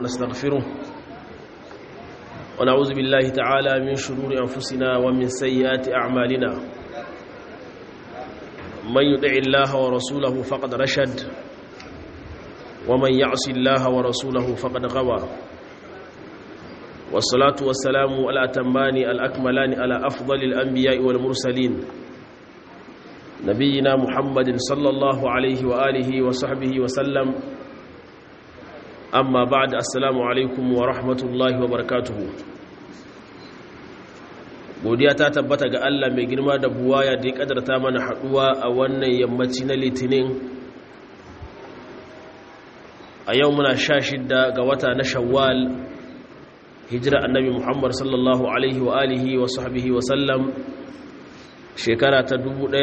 ونستغفره ونعوذ بالله تعالى من شرور أنفسنا ومن سيئات أعمالنا من يطع الله ورسوله فقد رشد ومن يعص الله ورسوله فقد غوى والصلاة والسلام الأتمان الأكملان على أفضل الأنبياء والمرسلين نبينا محمد صلى الله عليه وآله وصحبه وسلم أما بعد السلام عليكم ورحمة الله وبركاته godiya ta tabbata ga Allah mai girma da buwaya da ya kadarta mana haduwa a wannan yammaci na litinin a yau muna sha shidda ga wata na shawwal hijira annabi muhammad sallallahu alaihi wa alihi wa sahbihi wa sallam shekara ta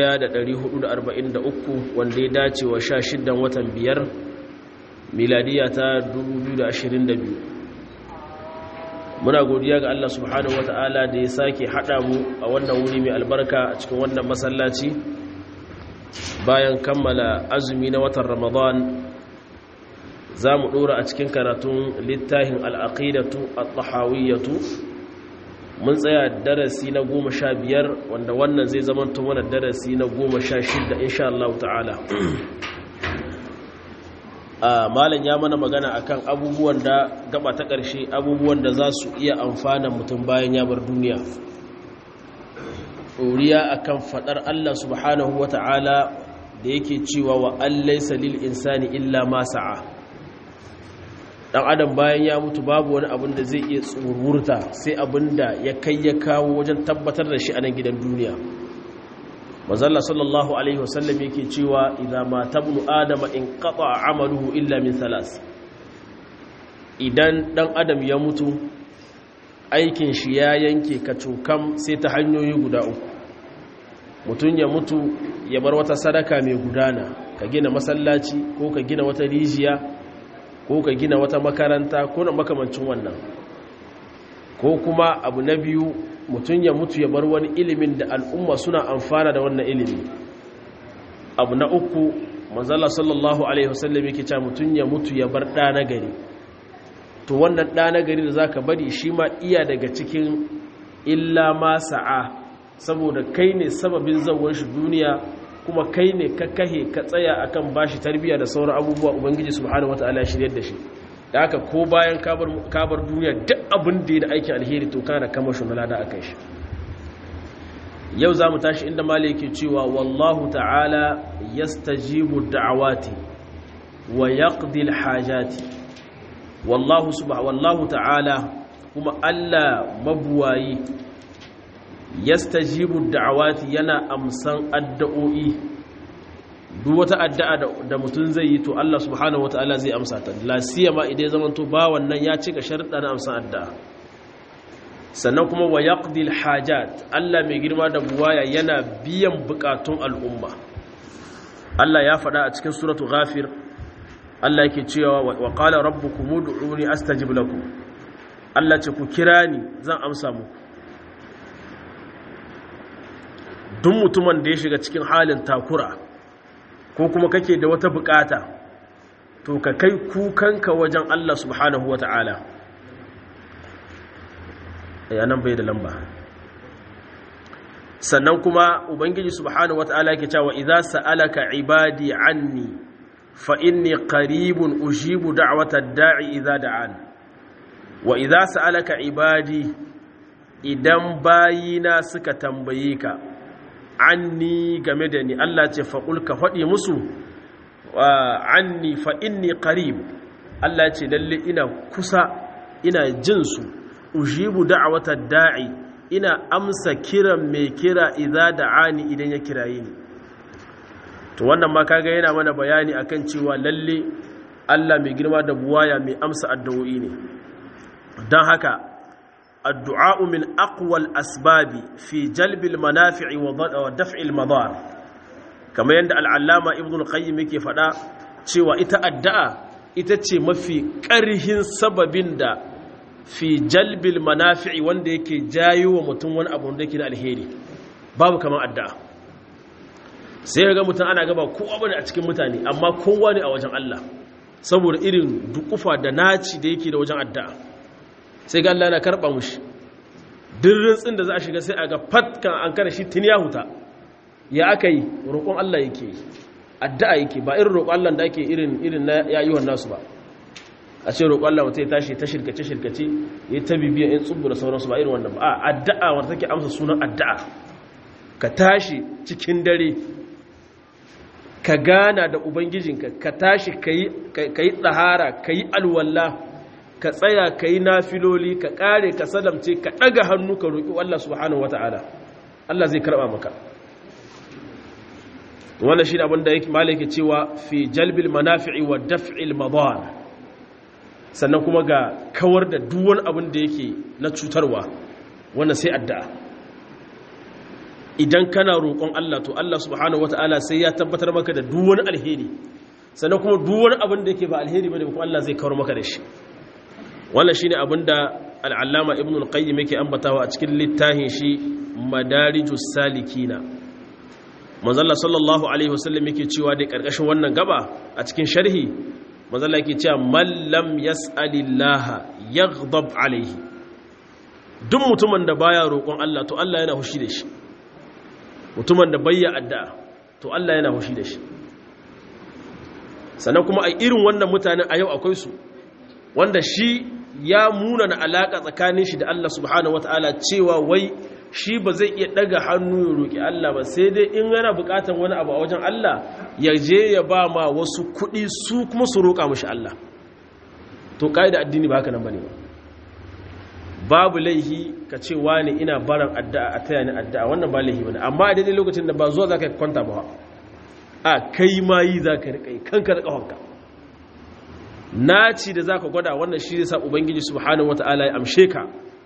1443 wanda ya dace wa sha shiddan watan biyar miladiya ta 2022 muna godiya ga Allah subhanahu wata'ala da ya sake haɗa mu a wannan wuri mai albarka a cikin wannan masallaci bayan kammala azumi na watan ramadan za mu ɗora a cikin karatun littafin al'aƙidatu a tahawiyyatu mun tsaya darasi na goma sha biyar wanda wannan zai zamanta mana darasi na goma sha shida insha Allah ta'ala malam ya mana magana akan abubuwan da gaba ta ƙarshe abubuwan da za su iya amfana mutum bayan ya bar duniya ɗoriya akan faɗar Allah subhanahu wa ta'ala da yake cewa wa allaisa lil insani illa ma sa'a dan adam bayan ya mutu babu wani abin da zai iya tsururta sai abin da ya kai ya kawo wajen tabbatar da shi a nan gidan duniya mazalla sallallahu alaihi wasallam yake cewa idza ma tabnu adama in qata amaluhu illa min thalas idan dan adam ya mutu aikin shi ya yanke kacokam sai ta hanyoyi guda uku mutum ya mutu ya bar wata sadaka mai gudana ka gina masallaci ko ka gina wata rijiya ko ka gina wata makaranta ko na makamancin wannan ko kuma abu na biyu mutum ya mutu ya bar wani ilimin da al'umma suna amfana da wannan ilimi abu na uku manzala sallallahu alaihi wasallam yake cewa mutum ya mutu ya bar ɗa na gari to wannan ɗa na gari da zaka bari shi ma iya daga cikin illa ma sa'a saboda kai ne sababin zawon shi duniya kuma kai ne ka kahe ka tsaya akan bashi tarbiyya da sauran abubuwa ubangiji subhanahu wataala shiryar da shi da haka ko bayan kabar duniya duk abin da ya da aikin alheri to kana kama shi malada akan shi yau za mu tashi inda mali yake cewa wallahu ta'ala yastajibu da'awati wa yaqdi alhajati wallahu subhanahu wallahu ta'ala kuma Allah mabuwayi yastajibu da'awati yana amsan addu'o'i duk wata addu'a da mutum zai yi to Allah subhanahu wataala zai amsa ta la siyama idan ya zamanto ba wannan ya cika sharuɗa na amsan addu'a sannan kuma wa yaqdi hajat Allah mai girma da buwaya yana biyan bukatun al'umma Allah ya faɗa a cikin suratu ghafir Allah yake cewa wa qala rabbukum ud'uni astajib lakum Allah ce ku kira ni zan amsa muku duk mutumin da ya shiga cikin halin takura ko kuma kake da wata bukata to ka kai kukanka wajen Allah subhanahu wa ta'ala yanan bai da lamba sannan kuma ubangiji subhanahu wa ta'ala ke cewa idza sa'alaka ibadi anni fa inni qaribun ujibu da'watad da'i idza da'an wa idza sa'alaka ibadi idan bayina suka tambaye ka anni game da ni Allah ce faƙul ka faɗi musu anni fa inni qarib Allah ce lalle ina kusa ina jin su ujibu da'wata da'i ina amsa kiran mai kira idza da'ani idan ya kiraye ni to wannan ma kaga yana mana bayani akan cewa lalle Allah mai girma da buwaya mai amsa addu'o'i ne don haka الدعاء من أقوى الأسباب في جلب المنافع ودفع المضار كما يند العلامة ابن القيم يكي فدا cewa ita addu'a ita ce mafi ƙarhin sababin da fi jalbil manafi'i wanda yake jayo wa mutum wani abu da yake na alheri babu kamar addu'a sai ga mutum ana gaba kowa bane a cikin mutane amma kowa ne a wajen Allah saboda irin dukufa da naci da yake da wajen addu'a sai ga Allah yana karba mushi dirrin tsin da za a shiga sai a ga fatkan an kare shi tun ya huta ya aka yi roƙon Allah yake addu'a yake ba irin roƙon Allah da ake irin irin na yayyuwan nasu ba a ce roƙon Allah mutum ya tashi ta shirkace shirkace ya ta bibiya in tsubu da sauransu ba irin wannan ba a addu'a wanda take amsa sunan addu'a ka tashi cikin dare ka gana da ubangijinka ka tashi ka yi tsahara ka yi alwalla ka tsaya ka yi nafiloli ka ƙare ka salamce ka ɗaga hannu ka roƙi Allah subhanahu wata'ala Allah zai karɓa maka wannan shi abin da malaki cewa fi jalbil manafi'i wa daf'il madar sannan kuma ga kawar da duwan abin da yake na cutarwa wannan sai addu'a idan kana roƙon Allah to Allah subhanahu wata'ala sai ya tabbatar maka da duwan alheri sannan kuma duwan abin da yake ba alheri bane kuma Allah zai kawar maka da shi wannan shine abin da al-allama ibn al-qayyim yake ambatawa a cikin littafin shi madarijus salikina manzalla sallallahu alaihi wasallam yake cewa da karkashin wannan gaba a cikin sharhi manzalla yake cewa man lam yas'alillaha yaghdab alaihi duk mutumin da baya roƙon Allah to Allah yana hushi da shi mutumin da bayya addu'a to Allah yana hushi da shi sannan kuma a irin wannan mutanen a yau akwai su wanda shi ya munana alaka tsakanin shi da Allah subhanahu wataala cewa wai shi ba zai iya daga hannu ya roƙi Allah ba sai dai in yana buƙatar wani abu a wajen Allah ya je ya ba ma wasu kuɗi su kuma su roƙa mashi Allah to ƙa'ida addini ba haka nan bane ba babu laihi ka ce wani ina baran addu'a a taya ni addu'a wannan ba laihi bane amma a daidai lokacin da ba zuwa zaka kwanta ba a kai ma yi zaka rika kanka da kafanka naci da zaka gwada wannan shi zai sa ubangiji subhanahu wataala ya amshe ka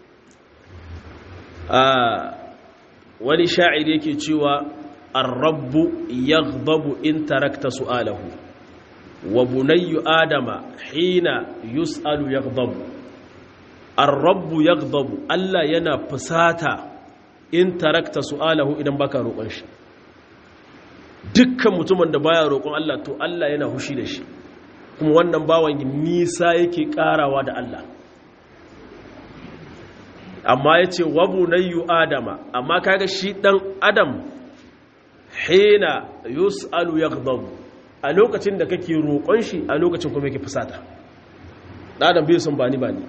wani sha'ir yake cewa ar-rabbu yaghdabu in tarakta su'alahu wa bunayyu adama hina yus'alu yaghdabu ar-rabbu yaghdabu Allah yana fusata in tarakta su'alahu idan baka roƙon shi dukkan mutumin da baya roƙon Allah to Allah yana hushi da shi kuma wannan bawan nisa yake ƙarawa da Allah amma ya ce wabu na yi adama amma kaga shi ɗan adam hina yus'alu ya a lokacin da kake roƙon shi a lokacin kuma yake fusata ɗadan bai sun bani bani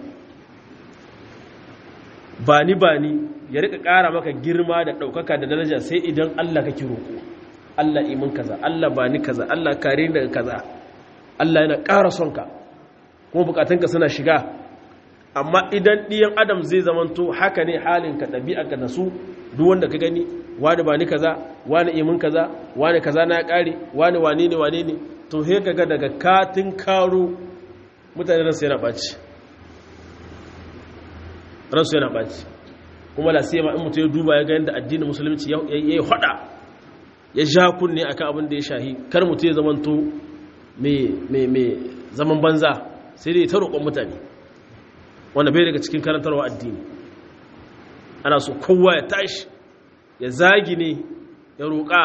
bani bani ya rika ƙara maka girma da ɗaukaka da daraja sai idan Allah kake roƙo Allah imin kaza Allah bani kaza Allah kare daga kaza Allah yana ƙara son ka kuma bukatunka suna shiga amma idan ɗiyan adam zai zamanto haka ne halinka ɗabi'arka da su duk wanda ka gani wani ba ni kaza wani imin kaza wani kaza na ya ƙare wani wane ne wane ne to he ga daga katin karo mutane ransu yana ɓaci ransu yana ɓaci kuma la sai ma in mutum ya duba ya ga yadda addinin musulunci ya yi hada ya ja kunne akan abin da ya shahi kar mutum ya zamanto mai zaman banza sai dai ta roƙon mutane wanda bai daga cikin karantarwa addini ana so kowa ya tashi ya zagi ne ya roƙa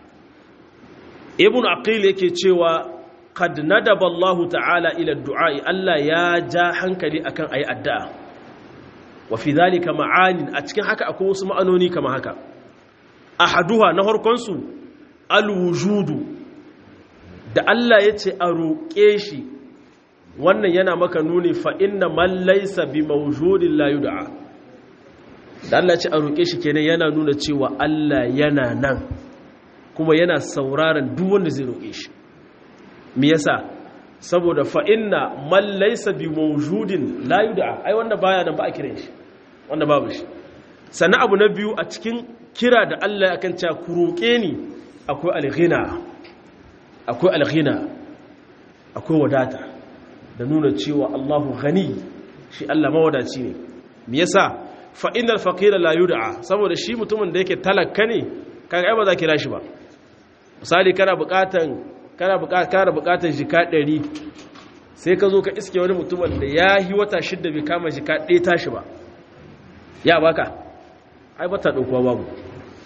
ibn aqil yake cewa qad nadaba Allah ta'ala ila du'a'i Allah ya ja hankali akan ayi addu'a wa fi dhalika ma'anin a cikin haka akwai wasu ma'anoni kama haka ahaduha na harkon su alwujudu da Allah ya ce a roƙe shi wannan yana maka nuni fa inna man laysa bi mawjudin la yud'a da Allah ce a roƙe shi kenan yana nuna cewa Allah yana nan kuma yana sauraron duk wanda zai roƙe shi me yasa saboda fa inna man laysa bi mawjudin la yud'a ai wanda baya nan ba a kiran shi wanda babu shi sannan abu na biyu a cikin kira da Allah akan cewa ku roƙe ni akwai alghina akwai alghina akwai wadata da nuna cewa Allahu ghani shi Allah mawadaci ne me yasa fa innal faqira la yud'a saboda shi mutumin da yake talakka ne kaga ai ba za kira shi ba misali kana buƙatan kana buƙatan kana buƙatan jika 100 sai ka zo ka iske wani mutumin da ya yi wata shidda bai kama jika ɗaya tashi ba ya baka ai bata ɗaukuwa babu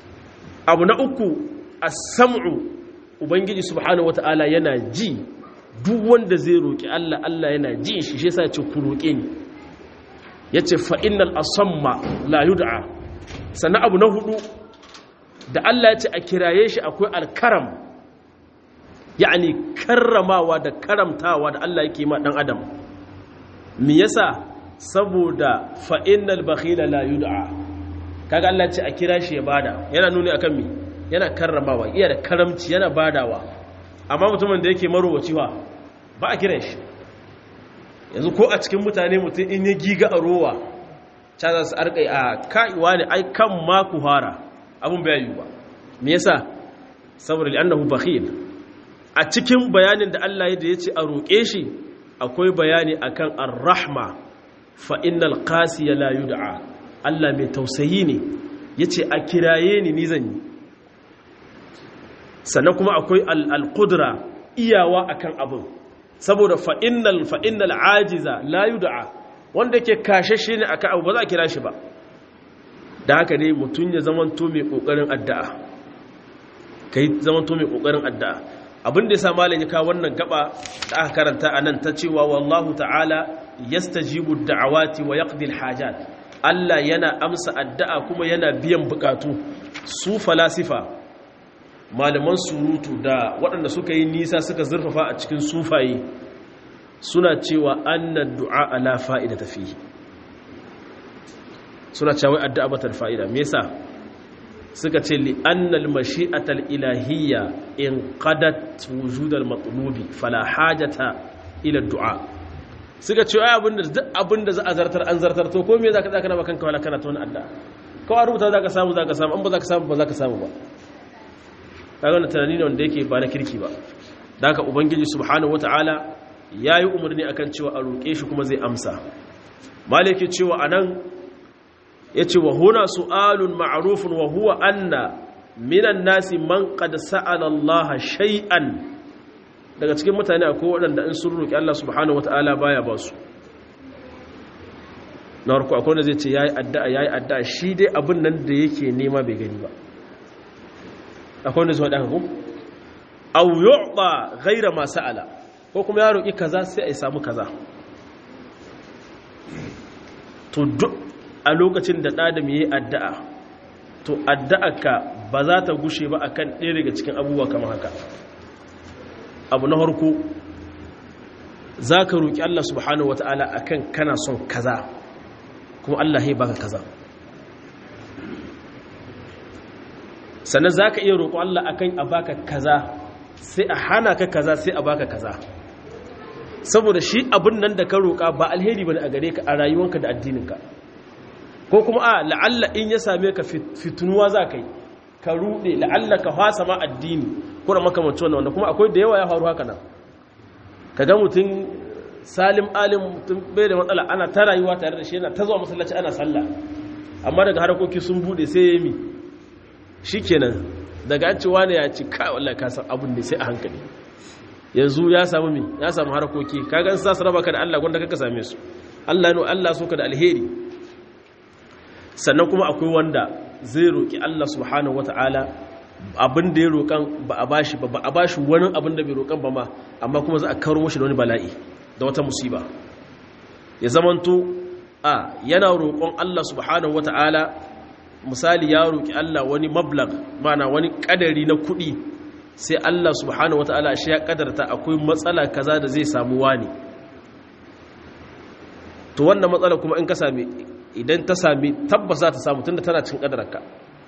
abu na uku as-sam'u ubangiji subhanahu wata'ala yana ji duk wanda zai roƙi Allah Allah yana jin shi shi yasa ya ce ku roƙe ni yace fa innal asamma la yud'a sannan abu na hudu da Allah ya ce a kiraye shi akwai alkaram yani karramawa da karamtawa da Allah yake ma dan adam me yasa saboda fa innal bakhila la yud'a kaga Allah ce a kira shi ya bada yana nuni akan me yana karramawa iya da karamci yana badawa amma mutumin da yake marowaci wa ba a kiran shi yanzu ko a cikin mutane mutum in ya giga a rowa ta za su arkai a ka'iwa ne ai kan maku fara abin bai yi ba me yasa saboda li'annahu bakhil a cikin bayanin da Allah ya ce a roƙe shi akwai bayani akan ar-rahma fa innal qasiya la yud'a Allah mai tausayi ne yace a kiraye ni ni zan yi sannan kuma akwai al-qudra iyawa akan abin saboda fa innal fa innal ajiza la yud'a wanda yake kashashe ne akan abu ba za a kira shi ba da haka ne mutun ya zamanto mai kokarin addu'a kai zamanto mai kokarin addu'a abin da yasa malam ya kawo wannan gaba da aka karanta anan ta cewa wallahu ta'ala yastajibu da'awati wa yaqdi al-hajat Allah yana amsa addu'a kuma yana biyan bukatu su falasifa malaman surutu da waɗanda suka yi nisa suka zurfafa a cikin sufaye suna cewa annan du'a ala fa'ida tafi suna cewa addu'a batar fa'ida me yasa suka ce li annal mashi'atal ilahiyya in qadat wujudal matlubi fala hajata ila du'a suka ce ai abinda duk abinda za a zartar an zartar to ko me zaka zaka na bakan kawala kana ta wani addu'a kawai rubuta zaka samu zaka samu an ba zaka samu ba zaka samu ba kaga wannan tunani ne wanda yake ba na kirki ba da haka ubangiji subhanahu wataala yayi umarni akan cewa a roke shi kuma zai amsa malaki cewa anan yace wa huna su'alun ma'rufun wa huwa anna minan nasi man qad sa'ala Allah shay'an daga cikin mutane akwai waɗanda in sun roki Allah subhanahu wataala baya ba su na farko akwai wanda zai ce yayi addu'a yayi addu'a shi dai abin nan da yake nema bai gani ba akwai wanda zuwa ɗan au yu'ta ghaira ma sa'ala ko kuma ya roƙi kaza sai a samu kaza to duk a lokacin da ɗadam yayi addu'a to addu'arka ba za ta gushe ba akan ɗaya daga cikin abubuwa kamar haka abu na farko za ka roƙi Allah subhanahu wata'ala akan kana son kaza kuma Allah ya baka kaza sannan za ka iya roƙo Allah a kan a baka kaza sai a hana ka kaza sai a baka kaza saboda shi abin nan da ka roƙa ba alheri ba ne a gare ka a rayuwanka da addininka ko kuma a la'alla in ya same ka fitunuwa za ka yi ka ruɗe la'alla ka fasa ma addini ko da makamanci wannan wanda kuma akwai da yawa ya faru haka nan ka ga mutum salim alim mutum bai da matsala ana ta rayuwa tare da shi yana ta zuwa masallaci ana sallah amma daga harkoki sun bude sai ya yi mi shi kenan daga an cewa ne ya ci kai wallahi ka san abun ne sai a hankali yanzu ya samu mi ya samu harkoki kaga in sa su raba ka da Allah gwanda kaka same su Allah no Allah so ka da alheri sannan kuma akwai wanda zai roki Allah subhanahu wataala abin da ya roƙan ba a bashi ba ba a bashi wani abin da bai roƙan ba ma amma kuma za a karo mashi da wani bala'i da wata musiba ya zamanto a yana roƙon Allah subhanahu wataala misali ya roƙi Allah wani mablag mana wani ƙadari na kuɗi sai Allah subhanahu wata'ala shi ya ƙadarta akwai matsala kaza da zai samu wani to wannan matsala kuma in ka sami idan ta sami tabbas za ta samu tunda tana cikin ƙadararka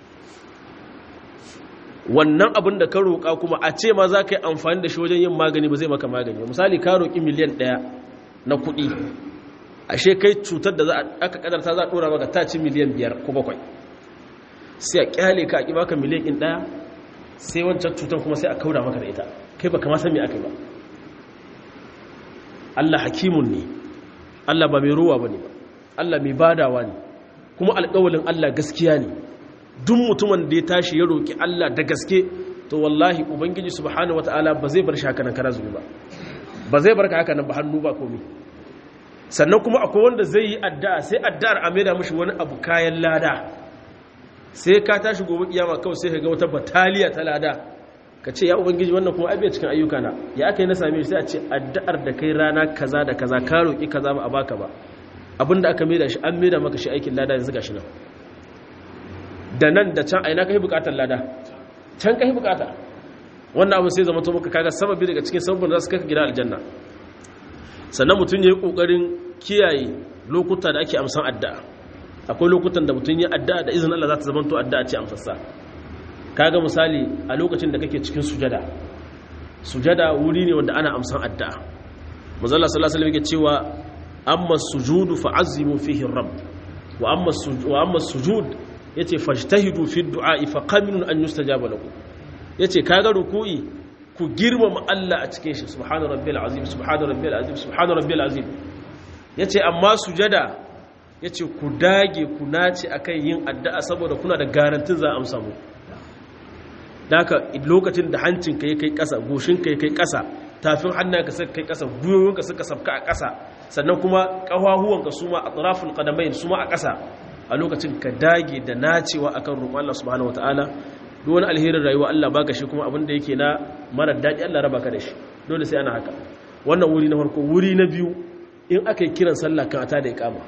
wannan abin da ka roƙa kuma a ce ma za ka yi amfani da shi wajen yin magani ba zai maka magani misali ka roƙi miliyan ɗaya na kuɗi ashe kai cutar da aka ƙadarta za a ɗora maka ta ci miliyan biyar ko bakwai sai a kyale ka a ƙi baka miliyan in ɗaya sai wancan cutar kuma sai a kauda maka da ita kai ba kama san me aka yi ba Allah hakimun ne Allah ba mai ruwa ba ne ba Allah mai badawa ne kuma alƙawalin Allah gaskiya ne duk mutumin da ya tashi ya roƙi Allah da gaske to wallahi ubangiji subhanahu wataala ba zai bar shi haka nan kara zubi ba ba zai bar ka haka nan ba hannu ba komai sannan kuma akwai wanda zai yi addu'a sai addu'ar a maida mishi wani abu kayan lada sai ka tashi gobe kiyama kawai sai ka ga wata bataliya ta lada ka ce ya ubangiji wannan kuma abiya cikin ayyuka na ya aka yi na same shi sai a ce addu'ar da kai rana kaza da kaza ka roƙi kaza ba a baka ba abinda aka maida shi an maida maka shi aikin lada yanzu gashi nan da nan da can aina kai bukatar lada can kai bukata wannan abu sai zama to maka kaga sababi daga cikin sababin da su kai gida aljanna sannan mutum ya yi kokarin kiyaye lokuta da ake amsan addu'a akwai lokutan da mutum ya addu'a da izinin Allah za ta zama to addu'a ce amsassa kaga misali a lokacin da kake cikin sujada sujada wuri ne wanda ana amsan addu'a manzo Allah sallallahu alaihi wasallam yake cewa amma sujudu fa'azzimu fihi rabb wa amma wa amma sujud yace fajtahidu fi du'a fa qaminun an yustajaba lakum yace kaga ruku'i ku girmama Allah a cikin shi subhana rabbil azim subhana rabbil azim subhana rabbil azim yace amma sujada yace ku dage ku nace akan yin addu'a saboda kuna da garantin za a amsa mu daka lokacin da hancinka ya kai ƙasa goshinka ya kai ƙasa tafin hannunka suka kai ƙasa gwiwoyinka suka sabka a ƙasa sannan kuma ƙafafuwanka su ma a tsarafin ƙadamain su ma a ƙasa a lokacin ka dage da nacewa akan roƙon Allah subhanahu wataala duk wani alherin rayuwa Allah baka shi kuma abin da yake na mara daɗi Allah raba ka da shi dole sai ana haka wannan wuri na farko wuri na biyu in aka yi kiran sallah kan ata da iqama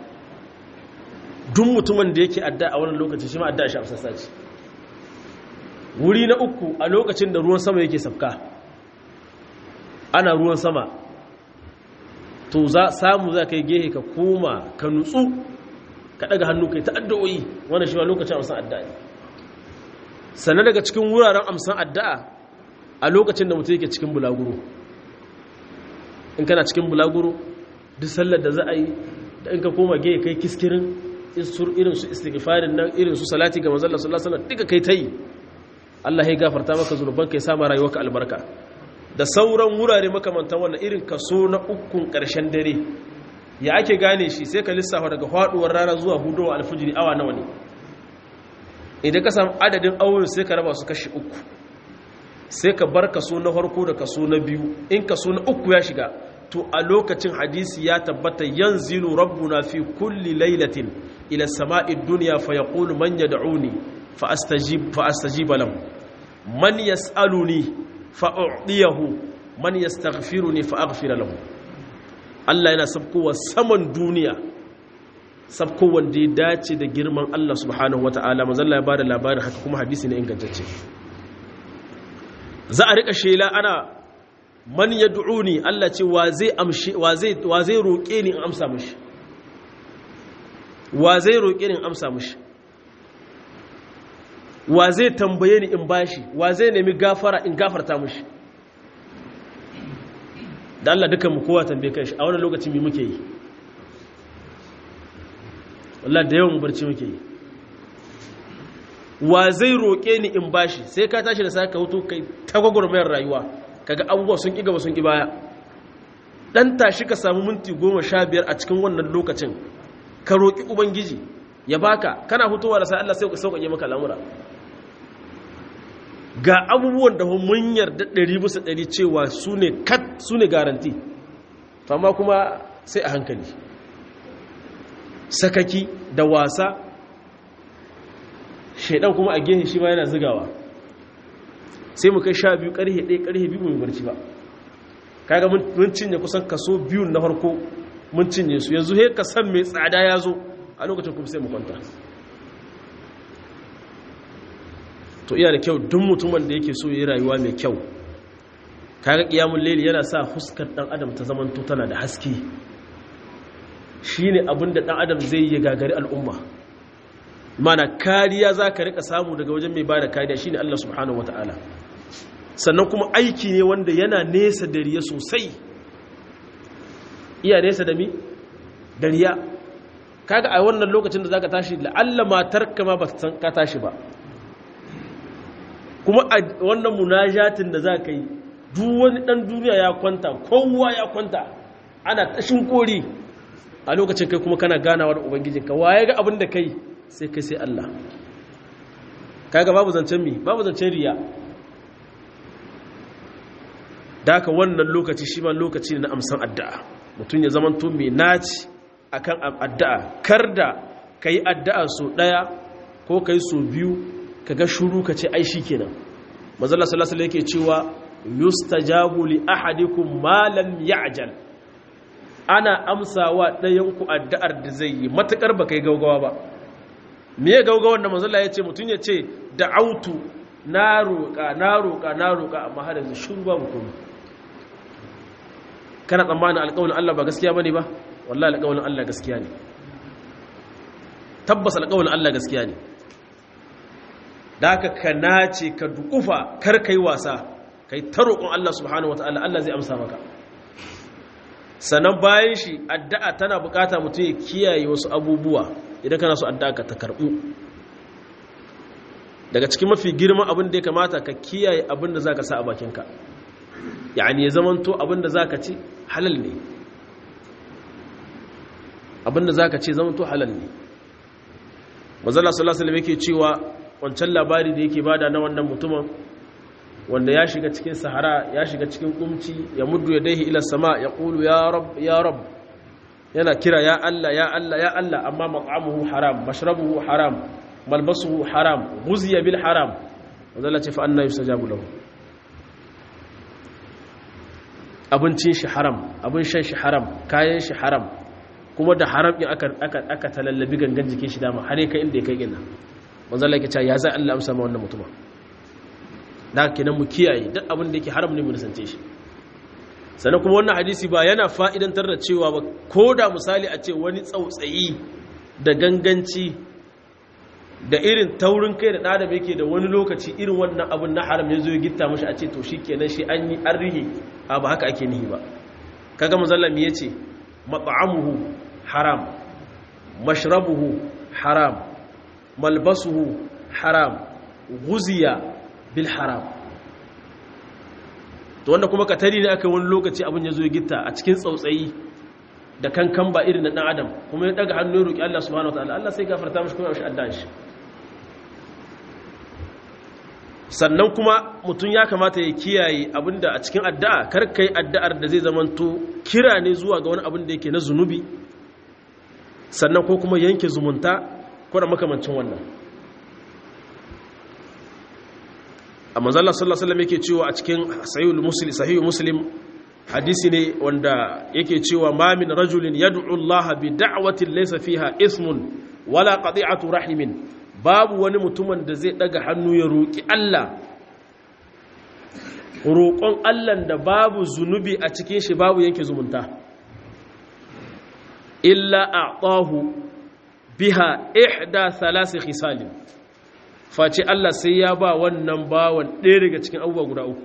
duk mutumin da yake adda a wannan lokaci shi ma adda shi a sassaci wuri na uku a lokacin da ruwan sama yake sabka ana ruwan sama to za samu za ka yi gehe ka koma ka nutsu ka daga hannu kai ta addu'o'i wannan shi ma lokacin amsan addu'a ne sannan daga cikin wuraren amsan addu'a a lokacin da mutum yake cikin bulaguro in kana cikin bulaguro duk sallar da za a yi da in ka koma gehe kai kiskirin irin su istighfarin nan irin su salati ga manzon Allah sallallahu alaihi wasallam duka kai ta yi Allah ya gafarta maka zunuban kai sama rayuwarka albarka da sauran wurare makamantan wannan irin kaso na ukun ƙarshen dare ya ake gane shi sai ka lissafa daga faduwar rana zuwa hudowa alfijiri awa nawa ne idan ka samu adadin auren sai ka raba su kashi uku sai ka bar kaso na farko da kaso na biyu in kaso na uku ya shiga to a lokacin hadisi ya tabbata yanzilu rabbuna fi kulli lailatin ila sama'i dunya fa yaqulu man yad'uni fa astajib fa astajiba lahu man yas'aluni fa u'tiyahu man yastaghfiruni fa aghfira lahu Allah yana sabkowa saman duniya sabkowan da ya dace da girman Allah subhanahu wata'ala mazalla ya bada labarin haka kuma hadisi ne ingantacce za a rika shela ana man yad'uni Allah ce wa zai amshi wa zai wa zai roke ni in amsa mishi wa zai roke ni in amsa mishi wa zai tambaye ni in bashi wa zai nemi gafara in gafarta mishi da Allah dukan mu kowa tambaye kanshi a wannan lokacin me muke yi wallahi da yawan barci muke yi wa zai roƙe ni in bashi sai ka tashi da saka hutu kai ta gwagwarmayar rayuwa kaga abubuwa sun ƙi gaba sun ƙi baya dan tashi ka samu minti goma sha biyar a cikin wannan lokacin ka roƙi ubangiji ya baka kana hutowa da sai Allah sai ka sauƙaƙe maka lamura ga abubuwan da mun yarda ɗari bisa ɗari cewa su ne kat su ne garanti amma kuma sai a hankali sakaki da wasa shaidan kuma a gehe shi ma yana zigawa sai mu kai sha biyu ƙarhe ɗaya ƙarhe biyu mai barci ba kaga mun cinye kusan kaso biyun na farko mun cinye su yanzu he ka san mai tsada ya zo a lokacin kuma sai mu kwanta to iya da kyau duk mutumin da yake so yi rayuwa mai kyau kaga kiyamun laili yana sa huskar dan adam ta zamanto tana da haske shine abin da dan adam zai yi gagari al'umma mana kariya za ka rika samu daga wajen mai bada kariya shine Allah subhanahu wataala sannan kuma aiki ne wanda yana nesa da riya sosai iya nesa da mi da riya kaga a wannan lokacin da zaka tashi la'alla matarka ma ba san ka tashi ba kuma a wannan munajatin da za ka yi duk wani ɗan duniya ya kwanta kowa ya kwanta ana tashin kori a lokacin kai kuma kana ganawa da ubangijinka waye ga abin da kai sai kai sai Allah kaga babu zancen mi babu zancen riya da haka wannan lokaci shi ma lokaci ne na amsan addu'a mutum ya zamanto mai naci akan addu'a kar da ka yi addu'a so ɗaya ko ka yi so biyu ka ga shuru ka ce ai shi kenan manzala sallallahu alaihi yake cewa yustajabu li ahadikum ma lam ya'jal ana amsawa ɗayan ku addu'ar da zai yi matakar baka yi gaugawa ba me gaugawan da manzala ya ce mutun ya ce da'autu na roƙa na roƙa na roƙa amma har yanzu shiru babu komai kana tsammanin alƙawarin Allah ba gaskiya bane ba wallahi alƙawarin Allah gaskiya ne tabbas alƙawarin Allah gaskiya ne da haka ka nace ka dukufa kar kai wasa kai ta roƙon Allah subhanahu wataala Allah zai amsa maka sannan bayan shi addu'a tana bukata mutum ya kiyaye wasu abubuwa idan kana so addu'a ka ta karbu daga cikin mafi girman abin da ya kamata ka kiyaye abin da zaka sa a bakinka yani ya zamanto abin da zaka ci halal ne abin da zaka ci zamanto halal ne manzala sallallahu alaihi yake cewa wancan labari da yake bada na wannan mutumin wanda ya shiga cikin sahara ya shiga cikin kumci ya muddu yadayhi ila sama ya qulu ya rab ya rab yana kira ya Allah ya Allah ya Allah amma mat'amuhu haram mashrabuhu haram malbasuhu haram ghuziya bil haram manzala ce fa anna yustajabu lahu abincin shi haram abin shan shi haram kayan shi haram kuma da haram in aka aka aka talallabi gangan jikin shi dama har kai inda ya kai gina manzo Allah yake cewa ya zai Allah amsa ma wannan mutuma da kenan mu kiyaye duk abin da yake haram ne mu nisance shi sannan kuma wannan hadisi ba yana fa'idantar da cewa ba ko da misali a ce wani tsautsayi da ganganci da irin taurin kai da ɗadam yake da wani lokaci irin wannan abin na haram ya zo ya gitta mashi a ce to shi kenan shi an yi an rihe a ba haka ake nihi ba kaga mazallami ya ce mat'amuhu haram mashrabuhu haram malbasuhu haram guziya bil haram to wanda kuma katari ne aka wani lokaci abin ya zo gitta a cikin tsautsayi da kankan ba irin na dan adam kuma ya daga hannu ya roki Allah subhanahu wataala Allah sai gafarta mishi kuma ya shi addan shi sannan kuma mutum ya kamata ya kiyaye abinda a cikin addu'a kar kai addu'ar da zai zamanto kira ne zuwa ga wani abin da yake na zunubi sannan ko kuma yanke zumunta ko da makamancin wannan a manzala sallallahu alaihi yake cewa a cikin sahihul muslim sahihul muslim hadisi ne wanda yake cewa ma min rajulin yad'u Allah bi da'watin laysa fiha ismun wala qati'atu rahimin babu wani mutumin da zai daga hannu ya roki Allah roƙon Allah da babu zunubi a cikin shi babu yanke zumunta illa a'tahu biha ihda thalath khisalin face Allah sai ya ba wannan bawan ɗaya daga cikin abubuwa guda uku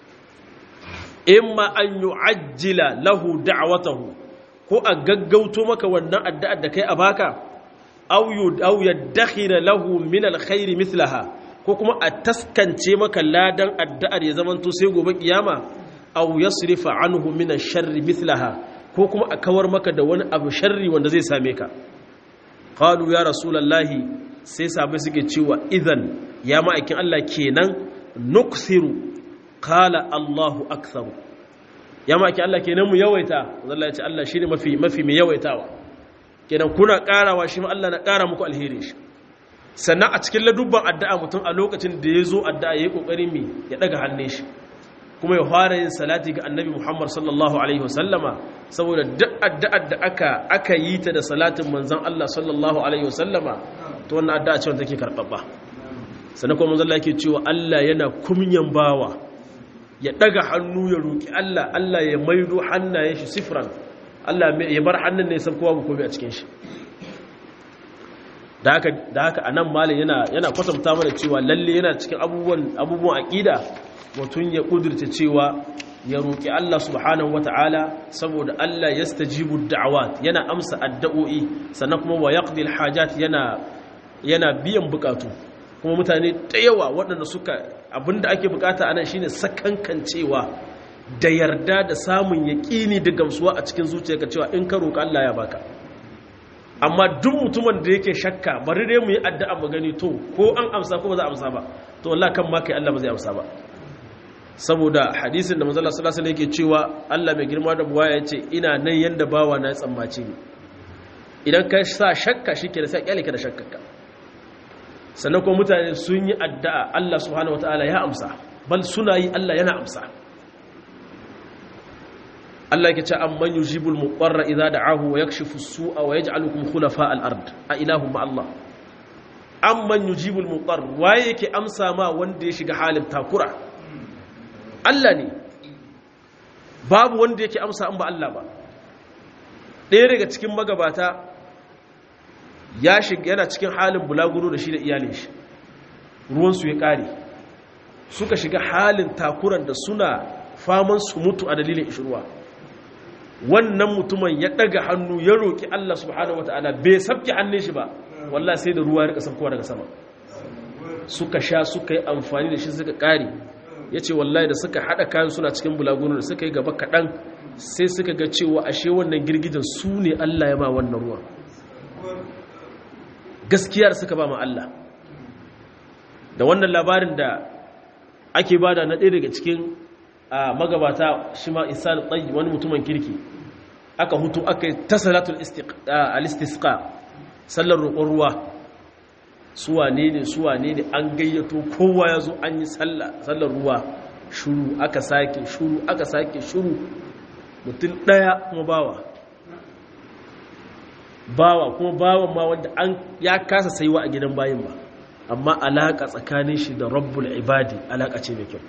imma an yu'ajjila lahu da'watahu ko a gaggauto maka wannan addu'ar da kai a baka aw aw yadakhira lahu min alkhairi mithlaha ko kuma a taskance maka ladan addu'ar ya zamanto sai gobe kiyama aw yasrifa anhu min ash-sharri mithlaha ko kuma a kawar maka da wani abu sharri wanda zai same ka qalu ya rasulullahi sai sabai suke cewa idan ya ma'aikin Allah kenan nukthiru qala Allahu aktharu ya ma'aikin Allah kenan mu yawaita Allah ya ce Allah shine mafi mafi mai yawaitawa kenan kuna karawa shi ma Allah na kara muku alheri shi sannan a cikin ladubban addu'a mutum a lokacin da ya zo addu'a yayi kokari mi ya daga hannun shi kuma ya fara yin salati ga annabi Muhammad sallallahu alaihi wasallama saboda duk addu'ar da aka aka yi ta da salatin manzon Allah sallallahu alaihi wasallama to wannan addu'a ce wanda take karbabba sannan kuma manzon Allah yake cewa Allah yana kumyan bawa ya daga hannu ya roki Allah Allah ya maido hannayen shi sifran Allah ya bar hannun ne san kowa ba komai a cikin shi da haka da haka anan malin yana yana kwatanta mana cewa lalle yana cikin abubuwan abubuwan aqida mutum ya kudurta cewa ya roƙi Allah subhanahu wata'ala saboda Allah ya stajibu da'awat yana amsa addu'o'i sannan kuma wa yaqdi alhajat yana yana biyan bukatu kuma mutane da yawa waɗanda suka abinda ake bukata anan shine sakankancewa da yarda da samun yaƙini da gamsuwa a cikin zuciyarka cewa in ka roƙi Allah ya baka amma duk mutumin da yake shakka bari dai mu yi addu'a mu gani to ko an amsa ko ba za a amsa ba to wallahi kan ma kai Allah ba zai amsa ba saboda hadisin da manzala sallallahu alaihi yake cewa Allah mai girma da buwaya yace ina nan yanda bawa na tsammace ni idan ka sa shakka shike da sai kyale ka da shakkarka sannan kuma mutane sun yi addu'a Allah subhanahu wataala ya amsa bal suna yi Allah yana amsa Allah yake ce amman yujibul muqarra idza da'ahu wa yakshifu as-su'a wa yaj'alukum khulafa al-ard a ilahum ma Allah amman yujibul muqarr waye yake amsa ma wanda ya shiga halin takura Allah ne babu wanda yake amsa an ba Allah ba ɗaya daga cikin magabata ya shiga yana cikin halin bulaguro da shi da iyalin shi ruwansu ya ƙare suka shiga halin takuran da suna faman su mutu a dalilin ishirwa wannan mutumin ya ɗaga hannu ya roƙi Allah subhanahu wata'ala bai sabke hannun shi ba wallah sai da ruwa ya rika sabkowa daga sama suka sha suka yi amfani da shi suka ƙare ya ce wallahi da suka haɗa kayan suna cikin bulaguro da suka yi gaba kaɗan sai suka ga cewa ashe wannan girgijen su ne Allah ya ma wannan ruwan gaskiyar suka ba ma Allah da wannan labarin da ake bada na ɗaya daga cikin magabata shi ma isan tsayi wani mutumin kirki aka hutu aka yi ta salatul alistisqa sallar roƙon ruwa suwa ne ne suwa ne ne an gayyato kowa ya zo an yi sallar ruwa shuru aka sake shuru aka sake shuru mutum ɗaya kuma bawa bawa kuma bawan ma wanda an ya kasa saiwa a gidan bayin ba amma alaƙa tsakanin shi da rabbul ibadi alaƙa ce mai kyau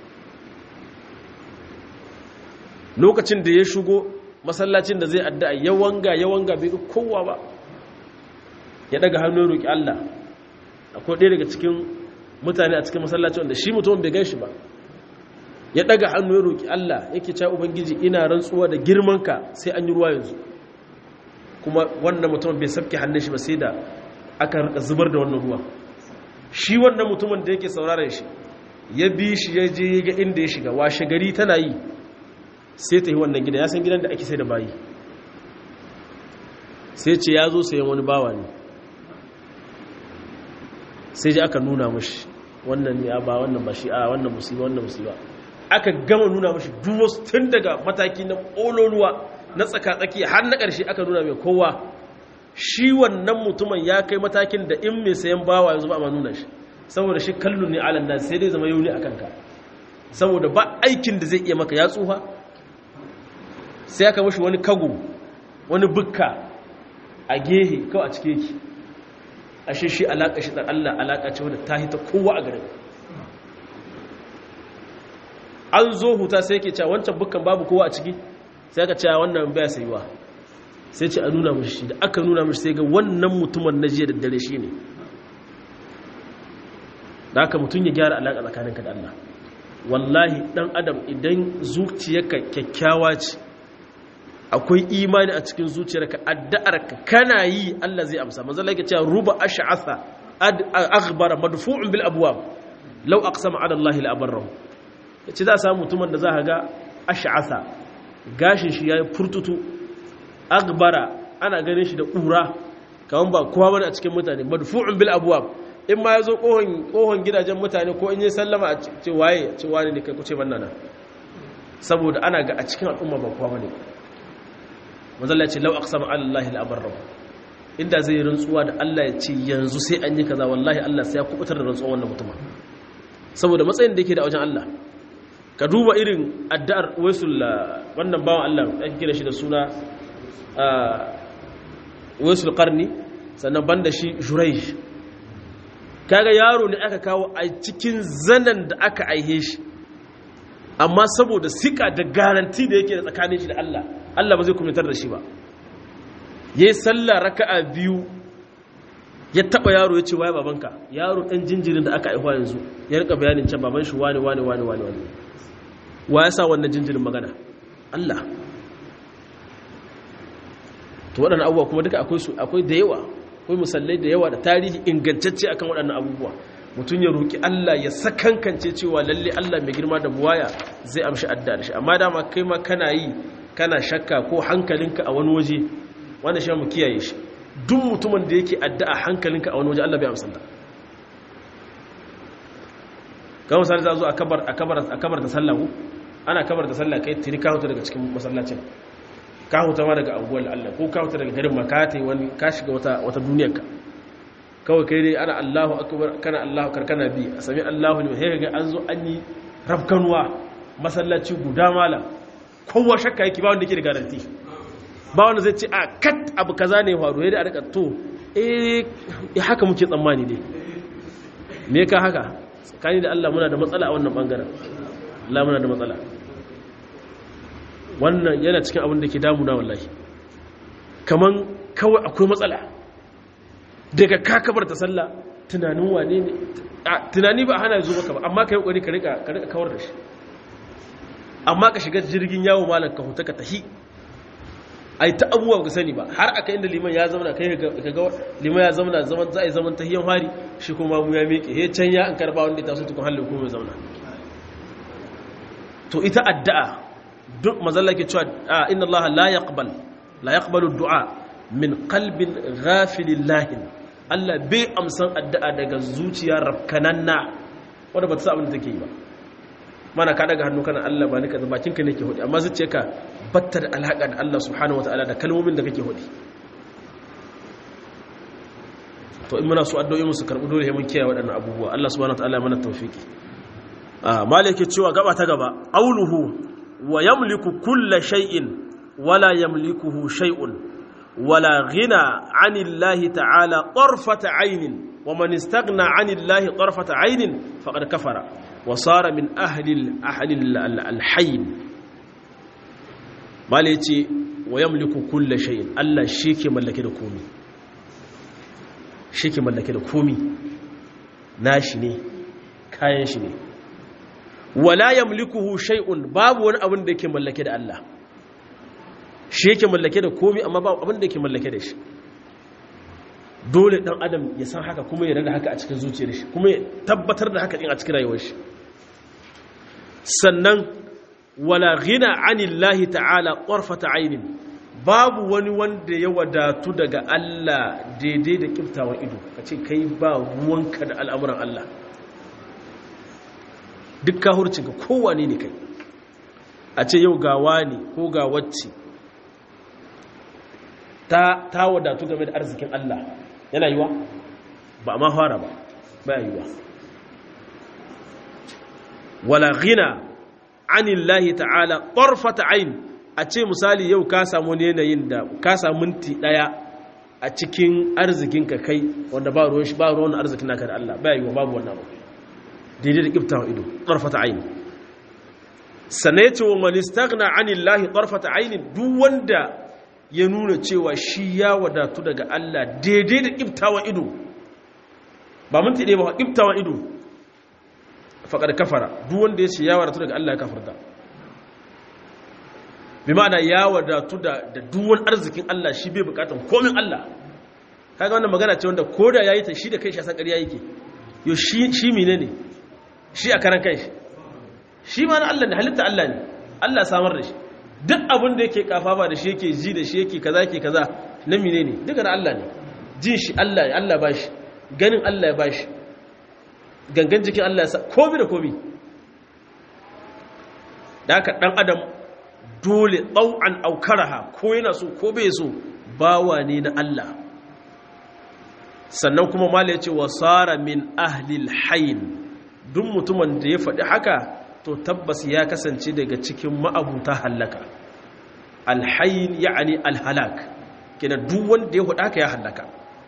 lokacin da ya shigo masallacin da zai addu'a ya wanga ya wanga bai kowa ba ya daga hannu roƙi Allah akwai ɗaya daga cikin mutane a cikin masallacin wanda shi mutum bai gan shi ba ya daga hannu ya roƙi Allah yake cewa ubangiji ina rantsuwa da girmanka sai an yi ruwa yanzu kuma wannan mutum bai sabke hannun shi ba sai da aka rika zubar da wannan ruwa shi wannan mutumin da yake sauraron shi ya bi shi ya je ga inda ya shiga washe gari tana yi sai ta yi wannan gida ya san gidan da ake sai da bayi sai ce ya zo sayan wani bawa ne sai ji aka nuna mashi wannan ne ba wannan ba shi a wannan musiba wannan musiba aka gama nuna mashi duwas tun daga mataki na ƙololuwa na tsaka-tsaki har na ƙarshe aka nuna mai kowa shi wannan mutumin ya kai matakin da in mai sayan bawa yanzu ba a nuna shi saboda shi kallon ne alan nan sai dai zama yau ne a kanka saboda ba aikin da zai iya maka ya tsufa sai aka mashi wani kago wani bukka a gehe kawai a cike ki ashe shi alaƙa shi ɗan Allah alaƙa ce wadda ta hita kowa a garin an zo huta sai ke cewa wancan bukkan babu kowa a ciki sai aka cewa wannan baya sayuwa sai ce a nuna mashi da aka nuna mashi sai ga wannan mutumin na jiya da dare shi ne da aka mutum ya gyara alaƙa tsakaninka da Allah wallahi ɗan adam idan zuciyarka kyakkyawa ce akwai imani a cikin zuciyarka addu'arka kana yi Allah zai amsa manzo Allah yake cewa ruba ash'atha aghbara madfu'un bil abwab law aqsama ala Allah la abarrahu yace za a samu mutumin da za ka ga ash'atha gashin shi yayi furtutu aghbara ana ganin shi da kura kaman ba kowa bane a cikin mutane madfu'un bil abwab in ma yazo kohon kohon gidajen mutane ko in yi sallama a ce waye ce wani ne kai ku ce bannana saboda ana ga a cikin al'umma ba kowa bane mazalla ce lau aqsama Allah al-abarra inda zai rantsuwa da Allah ya ce yanzu sai an yi kaza wallahi Allah sai ya kubutar da rantsuwa wannan mutum saboda matsayin da yake da wajen Allah ka duba irin addu'ar waisul wannan bawan Allah ake kira shi da suna waisul qarni sannan banda shi jurayj kaga yaro ne aka kawo a cikin zanan da aka aihe shi amma saboda sika da garanti da yake da tsakanin shi da Allah Allah ba zai kumitar da shi ba ya yi sallah raka'a biyu ya taba yaro ya ce waye babanka yaro ɗan jinjirin da aka aihuwa yanzu ya rika bayanin can baban shi wani wani wani wani wani wa ya sa wannan jinjirin magana Allah to waɗannan abubuwa kuma duka akwai su akwai da yawa akwai musallai da yawa da tarihi ingantacce akan waɗannan abubuwa mutum ya roƙi Allah ya sakankance cewa lalle Allah mai girma da buwaya zai amshi adda da shi amma dama kai ma kana yi kana shakka ko hankalinka a wani waje wanda shi mu kiyaye shi duk mutumin da yake addu'a hankalinka a wani waje Allah bai amsa ta kamar misali za zo a kabar a kabar a kabar da sallah ana kabar da sallah kai tiri ka huta daga cikin masallacin ka huta ma daga anguwar Allah ko ka huta daga garin makata wani ka shiga wata wata duniyar ka kawai kai dai ana Allahu akbar kana Allahu akbar kana bi a sami Allahu ne sai ga an zo an yi rafkanuwa masallaci guda malam kowa shakka yake ba wanda yake da garanti ba wanda zai ce a kat abu kaza ne faru yadda a rika to eh haka muke tsammani ne me ka haka tsakani da Allah muna da matsala a wannan bangaren Allah muna da matsala wannan yana cikin abin da ke damuna wallahi kaman kawai akwai matsala daga kakabar ta sallah tunanin wane ne tunani ba hana zo maka ba amma ka yi ƙwari ka rika kawar da shi amma ka shiga jirgin yawo malam ka huta ka tahi ai ta abubuwa ka sani ba har aka inda liman ya zama kai ka ga liman ya zama zaman za a yi zaman tahiyan hari shi kuma mu ya miƙe he can ya an karba wanda ta so tukun halin kuma ya zauna to ita addu'a duk mazalla ke cewa inna Allah la yaqbal la yaqbalu du'a min qalbin ghafilin lahin Allah bai amsan addu'a daga zuciya rafkananna wanda ba ta sa abin da take yi ba mana ka daga hannu kana Allah ba ni kaza bakin ka nake hudi amma zuciya ka batta da alaka da Allah subhanahu wataala da kalmomin da kake hudi to in muna so addu'o'i mu su karbu dole mun kiyaye waɗannan abubuwa Allah subhanahu wataala ya mana tawfiki ah malike cewa gaba ta gaba auluhu wa yamliku kulla shay'in wala yamlikuhu shay'un wala ghina 'anillahi ta'ala tarfata 'aynin wa man istaghna 'anillahi tarfata 'aynin faqad kafara wa sara min ahli ahli al-hayy mala yace wa yamliku kulla shay'in Allah shi ke mallake da komai shi ke mallake da komai nashi ne kayan shi ne wala yamlikuhu shay'un babu wani abin da yake mallake da Allah shi yake mallake da komai amma babu abin da yake mallake da shi dole dan adam ya san haka kuma ya rada haka a cikin zuciyar shi kuma ya tabbatar da haka din a cikin rayuwar shi sannan wala ghina anillahi ta'ala qarfata aynin babu wani wanda ya wadatu daga Allah daidai da kiftawan ido kace kai ba ruwanka da al'amuran Allah duk kahurcinka kowane ne kai a ce yau gawa ne ko ga wacce ta, ta wadatu game da arzikin Allah yana yiwa ba ma fara ba ba yiwa wala ghina anillahi ta'ala ƙarfata ain a ce misali yau ka samu yanayin da ka samu minti ɗaya a cikin arzikinka kai wanda ba ruwan shi ba ruwan arzikin naka da Allah ba yiwa babu wannan ba daidai da ƙiftawan ido ƙarfata aini sannan ya ce wa manistagna anillahi ƙarfata aini duk wanda ya nuna cewa shi ya wadatu daga Allah daidai da ƙiftawan ido ba minti ɗaya ba ƙiftawan ido faƙar kafara duk wanda ya ce ya wadatu daga Allah ya kafarta bi ma'ana ya wadatu da duwan arzikin Allah shi bai bukatan komin Allah kaga wannan magana ce wanda koda yayi ta shi da kai shi san ƙarya yake yo shi shi menene ne shi a karan kai shi ma na Allah ne halitta Allah ne Allah samar da shi duk abin da yake kafafa da shi yake ji da shi yake kaza yake kaza na mine ne duka na Allah ne jin shi Allah ya Allah ba shi ganin Allah ya ba shi gangan jikin Allah ya sa komi da komi da haka dan adam dole ɗau'an aukaraha ko yana so ko bai so bawa ne na Allah sannan kuma mala ya ce wa tsara min ahlil hain duk mutumin da ya faɗi haka to tabbas ya kasance daga cikin ma'abuta hallaka alhayin ya'ani alhalak kina duk wanda ya faɗi haka ya hallaka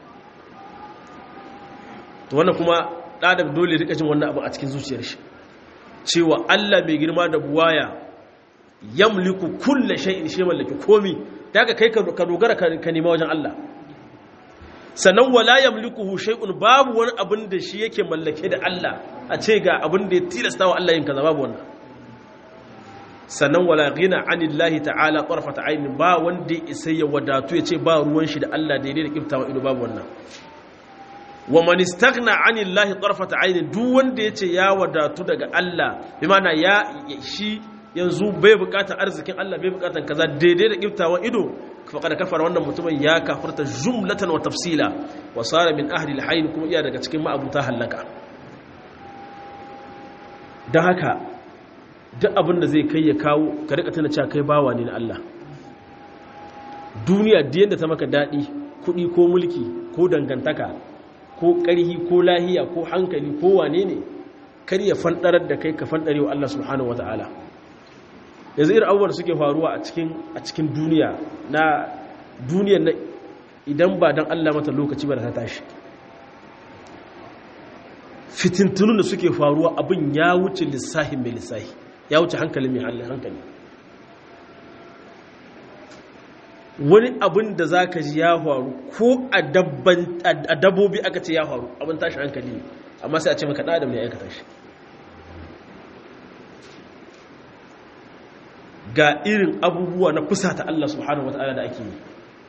to wannan kuma ɗadab dole rika jin wannan abu a cikin zuciyar shi cewa Allah mai girma da buwaya yamliku kulle shay'in shi mallaki komi daga kai ka dogara ka nema wajen Allah sannan wala yamlikuhu shay'un babu wani abin da shi yake mallake da Allah a ce ga abin da ya tilasta wa Allah yin kaza babu wannan sannan wala ghina anillahi ta'ala qarfata aynin ba wanda ya isa ya wadatu ya ce ba ruwan shi da Allah daidai da kiftawa ido babu wannan wa man istaghna anillahi qarfata aynin duk wanda ya ce ya wadatu daga Allah bi ma'ana ya shi yanzu bai bukatar arzikin Allah bai bukatar kaza daidai da kiftawan ido faqad kafara wannan mutumin ya kafirta jumlatan wa tafsila wa sara min ahli al kuma iya daga cikin ma'abuta halaka dan haka duk abin da zai kai ya kawo ka rika tana cewa kai bawa ne na Allah duniya da yanda ta maka dadi kudi ko mulki ko dangantaka ko ƙarhi ko lahiya ko hankali ko wane ne kar ya fandarar da kai ka fandare wa Allah subhanahu wataala yanzu irin abubuwan suke faruwa a cikin a cikin duniya na duniyar na idan ba dan Allah mata lokaci ba da ta tashi fitintunun da suke faruwa abin ya wuce lissahin mai lissahi ya wuce hankali mai hankali wani abin da za ka ji ya faru ko a dabbobi aka ce ya faru abin tashi hankali ne amma sai a ce maka ɗadam ne ya aikata shi ga irin abubuwa na fusa ta Allah subhanahu wa ta'ala da ake yi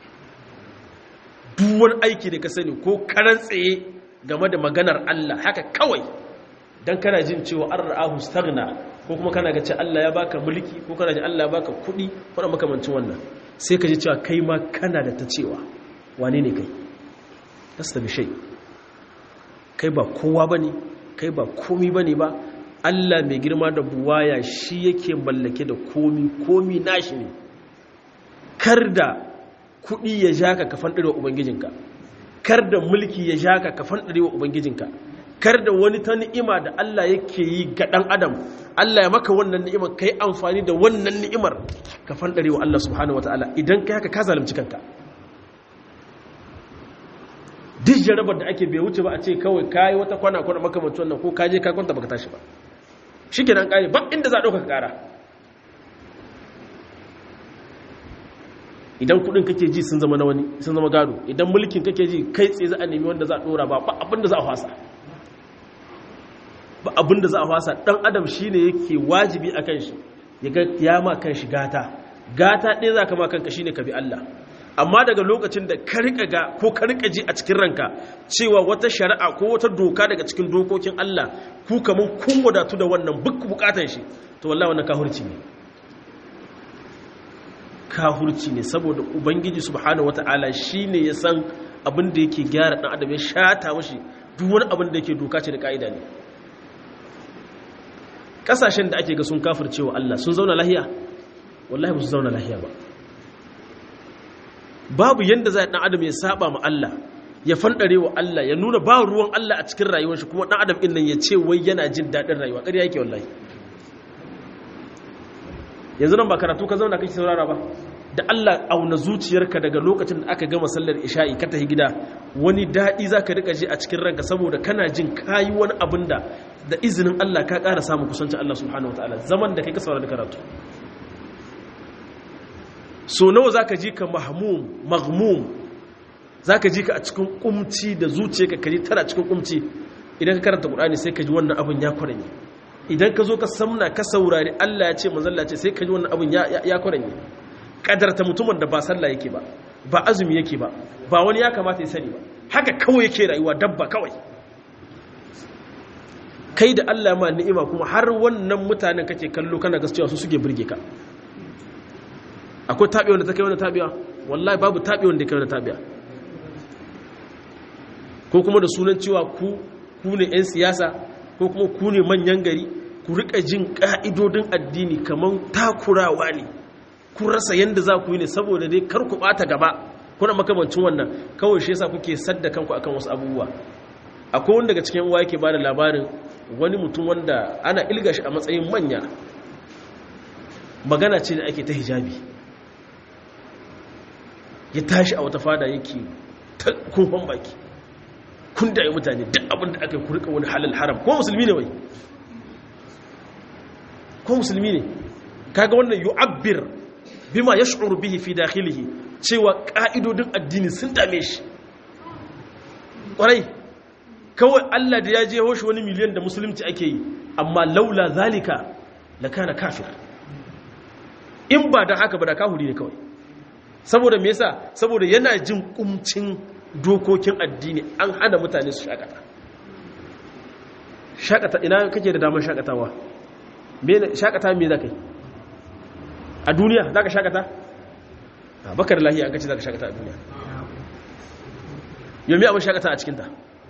duwan aiki da ka sani ko karan tsaye game da maganar Allah haka kawai don kana jin cewa an ra'ahu stagna ko kuma kana ga ce Allah ya baka mulki ko kana ji Allah ya baka kuɗi ko makamancin wannan sai ka ji cewa kai ma kana da ta cewa wane ne kai lasta bi shay kai ba kowa bane kai ba komi bane ba Allah mai girma da buwaya shi yake mallake da komi komi nashi ne kar da kuɗi ya jaka ka fanɗare wa ubangijinka kar da mulki ya jaka ka fanɗare wa ubangijinka kar da wani ta ni'ima da Allah yake yi ga ɗan adam Allah ya maka wannan ni'imar ka yi amfani da wannan ni'imar ka fanɗare wa Allah subhanahu wata'ala idan ka haka ka zalunci kanka duk jarabar da ake bai wuce ba a ce kawai ka yi wata kwana kwana makamancin wannan ko ka je ka kwanta baka tashi ba shi kenan ƙare ba inda za a ɗauka ƙara idan kudin kake ji sun zama na wani sun zama gado idan mulkin kake ji kai tsaye za a nemi wanda za a dora ba ba abinda za a fasa ba abinda za a fasa dan adam shine yake wajibi akan shi ya ga ya ma kan shi gata gata ɗaya za ka ma kanka shine ka bi Allah amma daga lokacin da ka rika ga ko ka rika ji a cikin ranka cewa wata shari'a ko wata doka daga cikin dokokin Allah ku kaman kun wadatu da wannan buk bukatan shi to wallahi wannan kahurci ne kahurci ne saboda ubangiji subhanahu wata'ala shine ya san abin da yake gyara dan adam ya shata mashi duk wani abin da yake doka ce da ka'ida ne kasashen da ake ga sun kafircewa Allah sun zauna lahiya wallahi ba su zauna lahiya ba babu yanda za dan adam ya saba ma Allah ya fandare wa Allah ya nuna ba ruwan Allah a cikin rayuwar shi kuma dan adam din nan ya ce wai yana jin dadin rayuwa ƙarya yake wallahi yanzu nan ba karatu ka zauna kake saurara ba da Allah auna zuciyarka daga lokacin da aka gama sallar isha'i ka tafi gida wani daɗi za ka rika ji a cikin ranka saboda kana jin kayi wani abin da da izinin Allah ka ƙara samun kusancin Allah subhanahu wa ta'ala zaman da kai ka saurari karatu so nawa za ka ji ka mahmum maghmum za ka ji ka a cikin kumci da zuciyarka ka ji tana cikin kumci idan ka karanta Qur'ani sai ka ji wannan abin ya kwaranye idan ka zo ka samna ka saurari Allah ya ce manzalla ce sai ka ji wannan abin ya kwaranye kadarta mutumin da ba sallah yake ba ba azumi yake ba ba wani ya kamata ya sani ba haka kawai yake rayuwa dabba kawai kai da Allah ma ni'ima kuma har wannan mutanen kake kallo kana gaskiya su suke burge ka akwai tabi wanda ta kai wani tabiya wallahi babu tabi wanda kai wani tabiya ko kuma da sunan cewa ku ku ne 'yan siyasa ko kuma ku ne manyan gari ku rika jin ka'idodin addini kaman takurawa ne ku rasa yadda za ku yi ne saboda dai kar ku bata gaba kuna makamancin wannan kawai shi yasa kuke sadda kanku akan wasu abubuwa akwai wanda daga cikin uwa yake bada labarin wani mutum wanda ana ilga shi a matsayin manya magana ce da ake ta hijabi ya tashi a wata fada yake ta kumfan baki kun da mutane duk abin da aka yi kurika wani halal haram ko musulmi ne wai ko musulmi ne kaga wannan yu'abbir bima yash'uru bihi fi dakhilihi cewa ka'idodin addini sun dame shi kwarai kawai Allah da ya je hoshi wani miliyan da musulunci ake yi amma laula zalika lakana kafir in ba da haka ba da kahuri ne kawai saboda me yasa saboda yana jin kumcin dokokin addini an hana mutane su shakata shakata ina kake da damar shakatawa shakata me za ka yi a duniya za ka shakata a bakar lahiya an kace za ka shakata a duniya yomi abin shakata a cikinta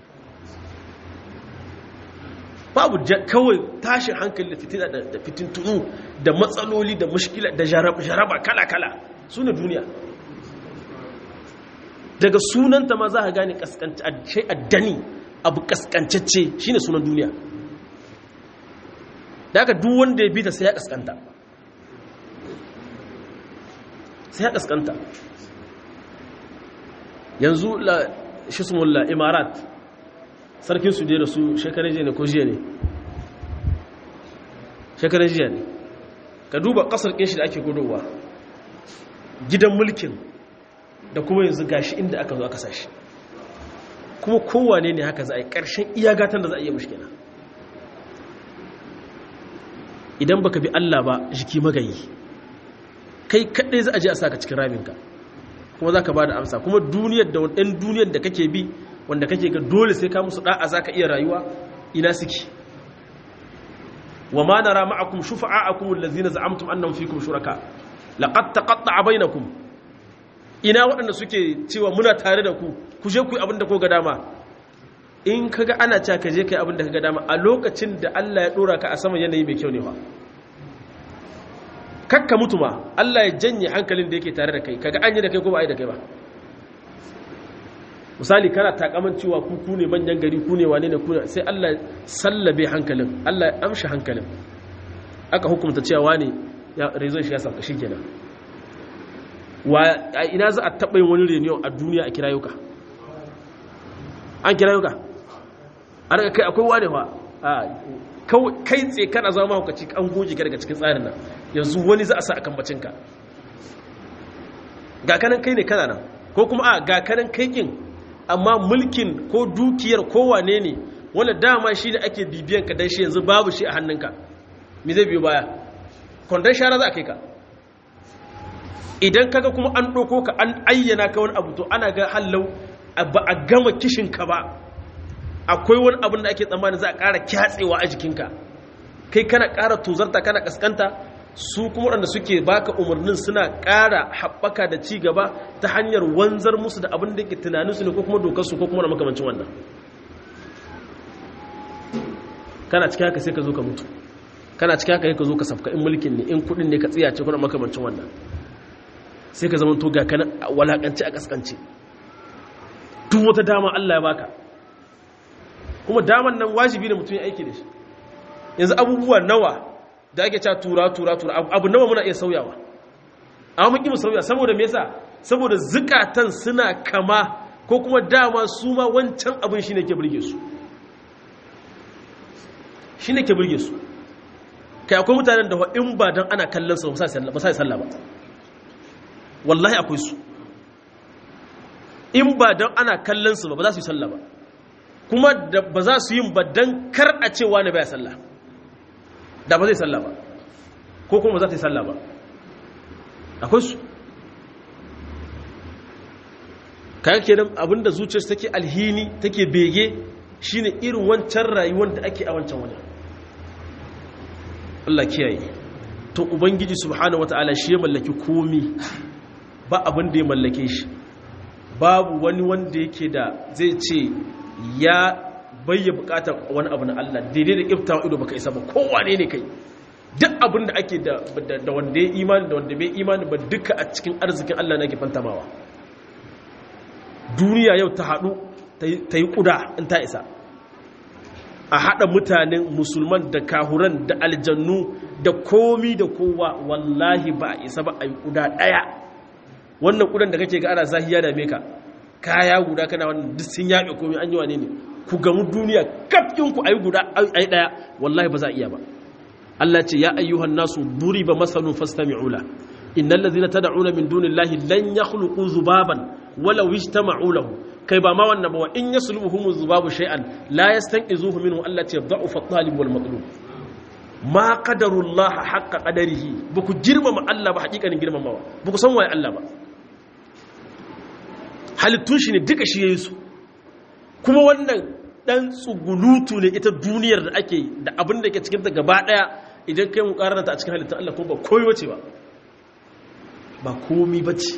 babu kawai tashin hankali da fitina da fitintunu da matsaloli da mushkila da jaraba kala-kala su ne duniya daga sunanta ma za a gane addani abu kaskancacce shi ne sunan duniya da aka duk wanda ya bi ta sai ya kaskanta sai ya kaskanta yanzu la shismulla imarat sarkin su je da su shekarar jiya ne ko jiya ne shekarar jiya ne ka duba kasar kinshi da ake gudowa gidan mulkin da kuma yanzu gashi inda aka zo aka sashi kuma kowane ne haka za a yi ƙarshen iyagatan da za a iya mushkina idan baka bi Allah ba jiki magayi kai kaɗai za a je a saka cikin raminka kuma za ka ba da amsa kuma duniyar da ɗan duniyar da kake bi wanda kake ga dole sai ka musu ɗa'a za ka iya rayuwa ina suke wa ma nara ma'akum shufa'akum allazina za'amtum annahum fikum shuraka laqad taqatta'a bainakum ina waɗanda suke cewa muna tare da ku ku je ku yi abin da ko ga dama in kaga ana cewa ka je kai abin da ka ga dama a lokacin da Allah ya dora ka a saman yanayi mai kyau ne fa kakka mutu ma Allah ya janye hankalin da yake tare da kai kaga an yi da kai ko ba a yi da kai ba misali kana takaman cewa ku ku ne manyan gari ku ne wane ne ku ne sai Allah sallabe hankalin Allah ya amshi hankalin aka hukunta cewa wane ya rezo shi ya sauka shikenan wa ina za a taɓa yin wani reniyon a duniya a kirayuka an kirayuka a daga kai akwai wane wa kai tse kana zama hukaci an goji ka daga cikin tsarin nan yanzu wani za a sa a kambacinka ga kanan kai ne kana nan ko kuma a ga kanan kai kin amma mulkin ko dukiyar ko wane ne wanda dama shi da ake bibiyan ka dan shi yanzu babu shi a hannunka me zai biyo baya kwandon shara za a kai ka idan kaga kuma an ɗauko ka an ayyana ka wani abu to ana ga hallau ba a gama kishinka ba akwai wani abin da ake tsammanin za a ƙara kyatsewa a jikinka kai kana ƙara tozarta kana ƙasƙanta su kuma waɗanda suke baka umarnin suna ƙara haɓaka da ci gaba ta hanyar wanzar musu da abin da ke tunaninsu ne ko kuma dokarsu ko kuma da makamancin wannan kana cikin haka sai ka zo ka mutu kana cikin haka sai ka zo ka safka in mulkin ne in kuɗin ne ka tsiyace kuma makamancin wannan sai ka zama to ga kana walakance a kaskance duk wata dama Allah ya baka kuma daman nan wajibi ne mutum ya aiki da shi yanzu abubuwa nawa da ake cewa tura tura tura abu nawa muna iya sauyawa amma mun ki mu sauya saboda me yasa saboda zukatan suna kama ko kuma dama su ma wancan abin shine ke burge su shine ke burge su kai akwai mutanen da in ba dan ana kallon su ba sai sallah ba wallahi akwai su in ba don ana kallon su ba ba za su yi sallah ba kuma da ba za su yin ba don kar a cewa ne baya sallah da ba zai sallah ba ko kuma za ta yi sallah ba akwai su kayan kenan abinda zuciyarsu take alhini take bege shine irin wancan rayuwar da ake a wancan wajen Allah kiyaye to ubangiji subhanahu wataala shi ya mallaki komi ba abin da ya mallake shi babu wani wanda yake da zai ce ya bayya bukatar wani abu na Allah daidai da iftawa ido baka isa ba kowane ne kai duk abin da ake da wanda ya imani da wanda bai imani ba duka a cikin arzikin Allah na ke fantamawa duniya yau ta haɗu ta yi ƙuda in ta isa a haɗa mutanen musulman da kahuran da aljannu da komi da kowa wallahi ba a isa ba a yi ƙuda ɗaya wannan ƙudan da kake ga ana zahiya da meka kaya guda kana wannan duk sun yaɓe komi an yi wane ne ku gamu duniya kafin ku a yi guda a yi ɗaya wallahi ba za a iya ba Allah ce ya ayyuhan nasu duriba masalun fastami'u la innal ladzina tad'una min dunillahi lan yakhluqu zubaban walau ijtama'u lahu kai ba ma wannan ba wa in yaslubuhum zubabu shay'an la yastanqizuhu minhu allati yadha'u at-talib wal matlub ma qadarullaha haqqa qadarihi buku girmama Allah ba hakikanin girmamawa buku san waye Allah ba halittun shi ne duka shi yayin su kuma wannan dan tsugulutu ne ita duniyar da ake da abin da ke cikin ta gaba daya idan kai mu karanta a cikin halittun Allah kuma ba koyi wace ba ba komi bace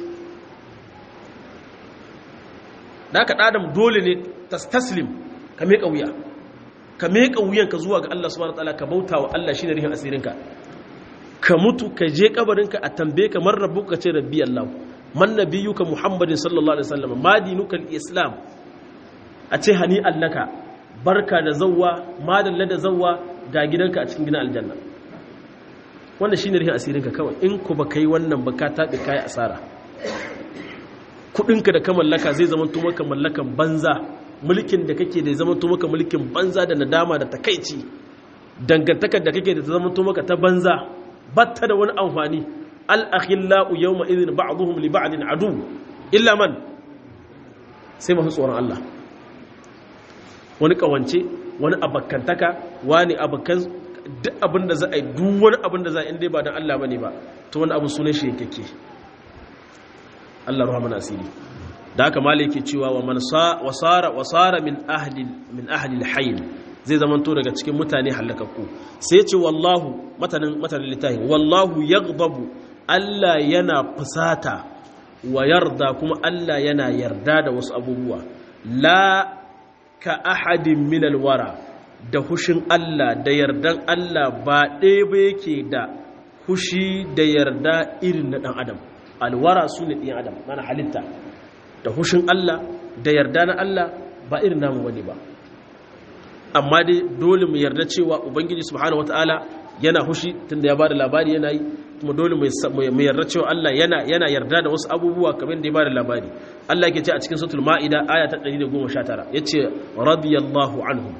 da aka ɗadam dole ne taslim ka meƙa wuya ka meƙa wuyanka zuwa ga Allah subhanahu wataala ka bauta wa Allah shine rihin asirinka ka mutu ka je kabarinka a tambaye ka man rabbuka ce rabbi Allah man nabiyuka muhammadin sallallahu alaihi wasallam ma dinuka islam a ce hani allaka barka da zawwa madalla da zawwa ga gidanka a cikin gidan aljanna wanda shine rihin asirinka kawai in ku ba kai wannan ba ka taɓe kai asara kudinka da ka mallaka zai zama to maka mallakan banza mulkin da kake da zama to maka mulkin banza da nadama da takaici dangantakar da kake da ta zama to maka ta banza batta da wani amfani al-akhillau yawma idhin ba'dhum li ba'din adu illa man sai masu tsoron Allah wani kawance wani abakantaka wani abakan duk abin da za a yi duk wani abin da za a inda ba don Allah ba ne ba to wani abu sunan shi yake Allah ruwa mana asiri da haka mala yake cewa wa man wasara wasara min ahli min ahli al zai zama to daga cikin mutane halakakku sai ce wallahu matanin matanin litahi wallahu yaghdabu Allah yana fusata wa yarda kuma Allah yana yarda da wasu abubuwa la ka ahadin min alwara da hushin Allah da yardan Allah ba ɗaya ba yake da hushi da yarda irin na ɗan adam alwara su ne ɗin adam mana halitta da hushin Allah da yarda na Allah ba irin namu wani ba amma dai dole mu yarda cewa ubangiji subhanahu wataala yana hushi tunda ya bada labari yana yi kuma dole mu yarda cewa Allah yana yana yarda da wasu abubuwa kamar da ya bada labari Allah yake ce a cikin suratul maida aya ta 119 yace radiyallahu anhum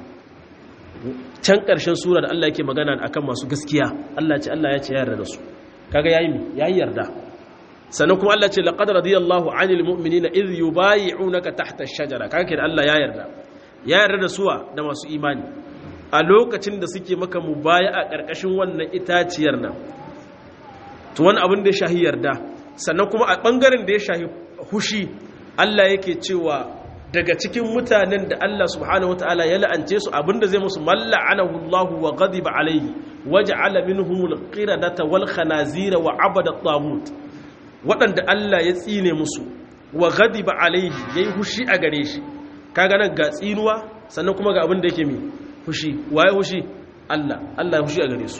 can ƙarshen sura da Allah yake magana akan masu gaskiya Allah ce Allah ya ce yarda da su kaga yayi mi yayi yarda sannan kuma Allah ce laqad radiyallahu 'anil mu'minina idh yubay'unaka tahta ash-shajara kaga kin Allah ya yarda ya yarda da suwa da masu imani a lokacin da suke maka mubaya a ƙarƙashin wannan itaciyar nan to wani abin da ya shahi yarda sannan kuma a ɓangaren da ya shahi hushi Allah yake cewa daga cikin mutanen da Allah subhanahu wataala ya la'ance su abinda zai musu malla'anahu Allah wa ghadiba alayhi waja'ala minhumul qiradata wal khanazira wa abada at waɗanda Allah ya tsine musu wa ghadiba alayhi yayi hushi a gare shi kaga nan ga tsinuwa sannan kuma ga abin da yake mi hushi waye hushi Allah Allah ya hushi a gare su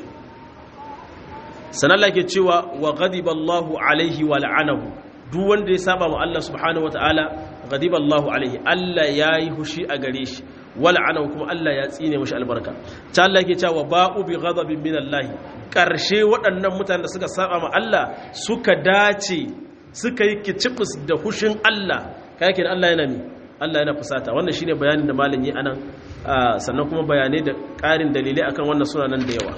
sanan Allah ke cewa wa ghadiba Allahu alaihi wa la'anahu duk wanda ya saba ma Allah subhanahu wataala ghadiba Allahu alaihi Allah yayi hushi a gare shi wa la'anahu kuma Allah ya tsine mishi albarka ta Allah ke cewa ba'u bi ghadabin min Allah karshe waɗannan mutanen da suka saba ma Allah suka dace suka yi kicibus da hushin Allah kai kenan Allah yana mi Allah yana fusata wannan shine bayanin da malam yi anan sannan kuma bayanai da ƙarin dalilai akan wannan suna nan da yawa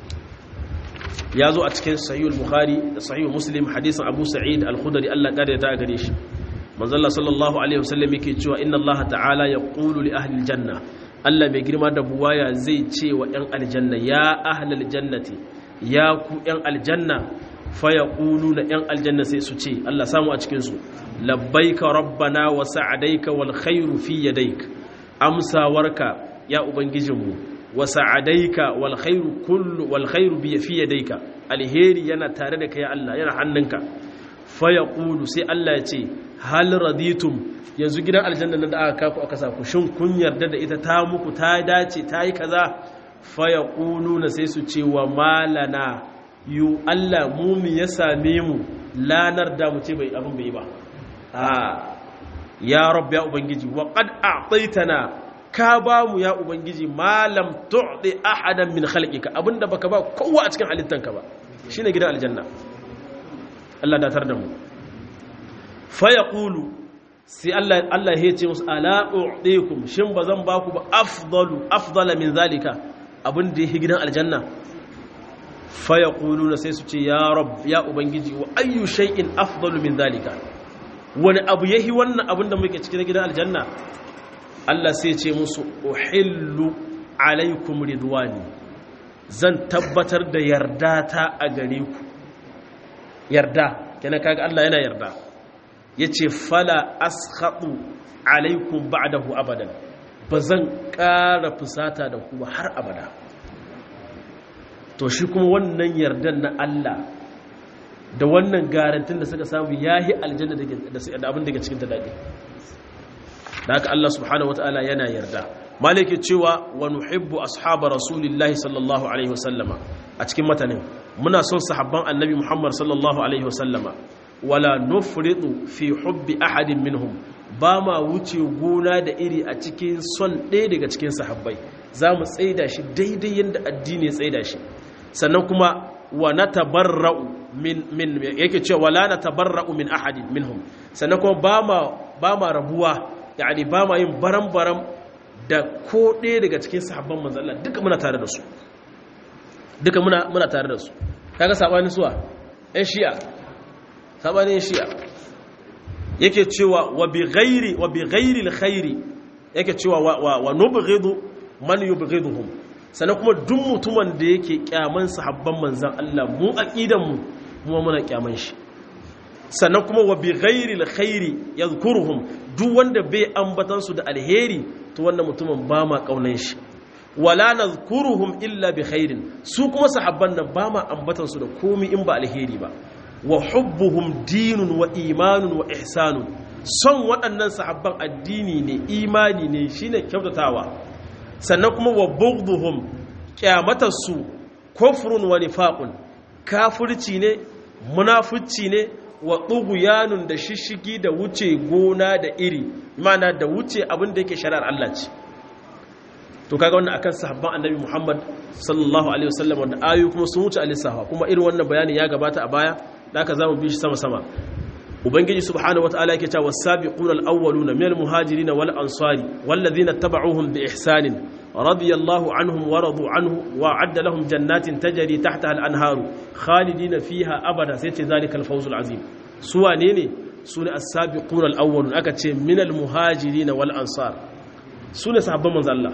ya zo a cikin sahihul bukhari da sahihul muslim hadisin abu sa'id al-khudri Allah kare ta gare shi manzalla sallallahu alaihi wasallam yake cewa inna Allah ta'ala yaqulu li ahli janna Allah mai girma da buwaya zai ce wa ɗan aljanna ya ahlal jannati ya ku ɗan aljanna fa yaquluna ɗan aljanna sai su ce Allah samu a cikin su labbaika rabbana wa sa'adaika wal khairu fi yadayk amsawarka ya ubangijinmu wa sa'adaika wal khairu kullu wal khairu bi fi yadayka alheri yana tare da kai ya Allah yana hannunka fa yaqulu sai Allah ya ce hal raditum yanzu gidan aljanna nan da aka kaku aka sa ku shin kun yarda da ita ta muku ta dace ta yi kaza fa yaquluna sai su ce wa malana yu Allah mu mi ya same mu lanar da mu ce bai abin bai ba a ya rabb ya ubangiji wa qad a'taytana ka ba mu ya ubangiji malam tu'ti ahadan min khalqika abinda baka ba kowa a cikin halittanka ba shine gidan aljanna Allah datar da mu fa yaqulu sai Allah Allah ya ce musu ala u'tikum shin bazan ba ku ba afdalu afdala min zalika abin da yake gidan aljanna fa yaquluna sai su ce ya rabb ya ubangiji wa ayyu shay'in afdalu min zalika wani abu yahi wannan abin da muke cikin gidan aljanna Allah sai ce musu uhillu alaikum ridwani zan tabbatar da yarda ta a gare ku yarda kenan kaga Allah yana yarda yace fala askhatu alaikum ba'dahu abadan bazan ƙara fusata da ku har abada to shi kuma wannan yardan na Allah da wannan garantin da suka samu yahi aljanna da abin da ke cikin ta dadi da haka Allah subhanahu wataala yana yarda maliki cewa wa nuhibbu ashabar rasulillahi sallallahu alaihi wasallama a cikin matanin muna son sahabban annabi Muhammad sallallahu alaihi wasallama wala nufridu fi hubbi ahadin minhum ba ma wuce gona da iri a cikin son ɗaya daga cikin sahabbai za mu tsaida shi daidai yadda addini ya tsaida shi sannan kuma wa na tabarra'u min min yake cewa wala na tabarra'u min ahadin minhum sannan kuma ba ma ba ma rabuwa yani ba ma yin baram-baram da ko ɗaya daga cikin sahabban manzo Allah duka muna tare da su duka muna muna tare da su kaga sabanin suwa ɗan shi'a sabanin shi'a yake cewa wa bi ghairi wa bi ghairi alkhairi yake cewa wa wa nubghidu man yubghiduhum sannan kuma duk mutumin da yake kyaman sahabban manzan Allah mu aqidan mu mu muna kyaman shi sannan kuma wa bi ghairi alkhairi yadhkuruhum duk wanda bai ambatan su da alheri to wannan mutumin ba ma kaunan shi wala nadhkuruhum illa bi khairin su kuma sahabban nan ba ma ambatan su da komai in ba alheri ba wa hubbuhum dinun wa imanun wa ihsanun son waɗannan sahabban addini ne imani ne shine kyautatawa sannan kuma wa bughduhum kyamatarsu kufrun wa nifaqun kafirci ne munafici ne wa ɗuguyanun da shishigi da wuce gona da iri mana da wuce abin da yake shari'ar Allah ce to kaga wannan akan sahabban annabi Muhammad sallallahu alaihi wasallam wanda ayu kuma sun wuce alisaha kuma irin wannan bayanin ya gabata a baya da aka zamu bi shi sama sama ubangiji subhanahu wataala yake cewa was-sabiquna al-awwaluna minal muhajirin wal ansari wal ladhina tabauhum bi ihsanin radiyallahu anhum wa radu anhu wa adda lahum jannatin tajri tahtaha al-anharu khalidina fiha abada sai ce zalikal fawzul azim su wane ne su ne as-sabiquna al-awwalun aka ce minal muhajirin wal ansar su ne sahabban manzo Allah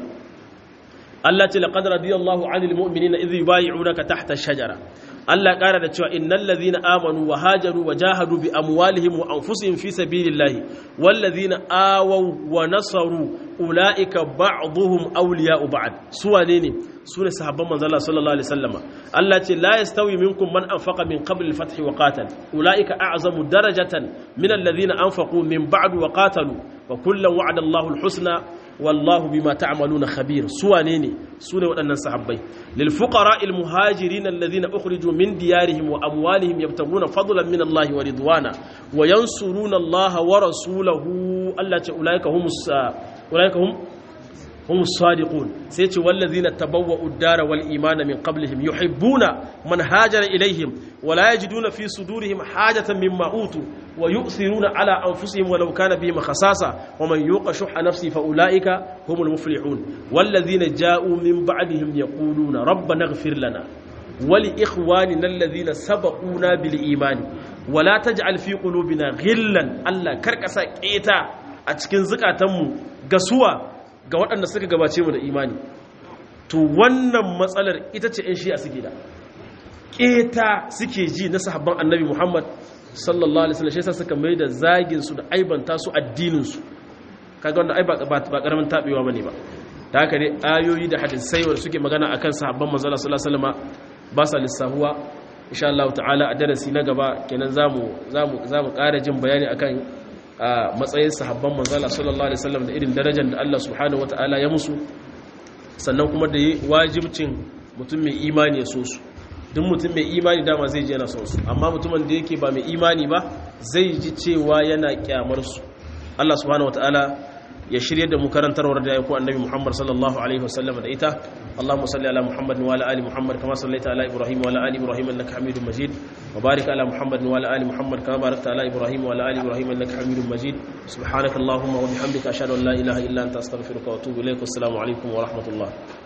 Allah ce laqad radiyallahu 'anil mu'minina idh yubay'unaka tahta ash-shajara Allah ƙara da cewa innal ladhina amanu wa hajaru wa jahadu bi amwalihim wa anfusihim fi sabilillahi wal ladhina awaw wa nasaru ulaika ba'dhum awliya'u ba'd su wane ne su ne sahabban manzo Allah sallallahu alaihi wasallama Allah ce la yastawi minkum man anfaqa min qabl al-fath wa qatal ulaika a'zamu darajatan min alladhina anfaqu min ba'd wa qatalu wa kullan wa'ada Allahu al-husna wallahu bima ta'maluna khabir su wane ne su ne waɗannan sahabbai lil fuqara al muhajirin alladhina ukhriju min diyarihim wa amwalihim yabtaguna fadlan min Allah wa ridwana wa yansuruna Allah wa rasulahu Allah ce ulaika humus ulaika hum humus sadiqun sai ce wallazina tabawwa'u ad-dara wal imana min qablihim yuhibbuna man hajara ilaihim wa la yajiduna fi sudurihim hajatan mimma utu wa yu'thiruna ala anfusihim walau kana bihim khasasa wa man yuqa shuhha nafsi fa ulaika humul muflihun wallazina ja'u min ba'dihim yaquluna rabbana ighfir lana wa li ikhwanina alladhina sabaquna bil iman wa la taj'al fi qulubina ghillan alla karkasa keta a cikin zukatanmu gasuwa ga waɗanda suka gabace mu da imani to wannan matsalar ita ce ‘yan shi'a suke da ƙeta suke ji na sahabban annabi muhammad sallallahu alaihi wasallam shi yasa suka mai da zaginsu da aibanta su addininsu kaga wanda ai ba ƙaramin taɓewa ba ne ba ta haka ne ayoyi da hadisai wanda suke magana akan sahabban manzala sallallahu alaihi wasallam ba sa lissahuwa insha Allah ta'ala a darasi na gaba kenan zamu zamu zamu ƙara jin bayani akan a matsayin sahabban manzala sallallahu alaihi wasallam da irin darajar da Allah subhanahu wataala ya musu sannan kuma da wajibcin mutum mai imani ya so su duk mutum mai imani dama zai ji yana son su amma mutumin da yake ba mai imani ba zai ji cewa yana kyamar su Allah subhanahu wataala ya shirye da mu karantarwar da ya ku annabi Muhammad sallallahu alaihi wasallam da ita Allahumma salli ala Muhammad wa ala ali Muhammad kama sallaita ala Ibrahim wa ala ali Ibrahim innaka Hamidum Majid wa barik ala Muhammad wa ala ali Muhammad kama barakta ala Ibrahim wa ala ali Ibrahim innaka Hamidum Majid subhanaka Allahumma wa bihamdika ashhadu an la ilaha illa anta astaghfiruka wa atubu ilaik assalamu alaikum wa rahmatullah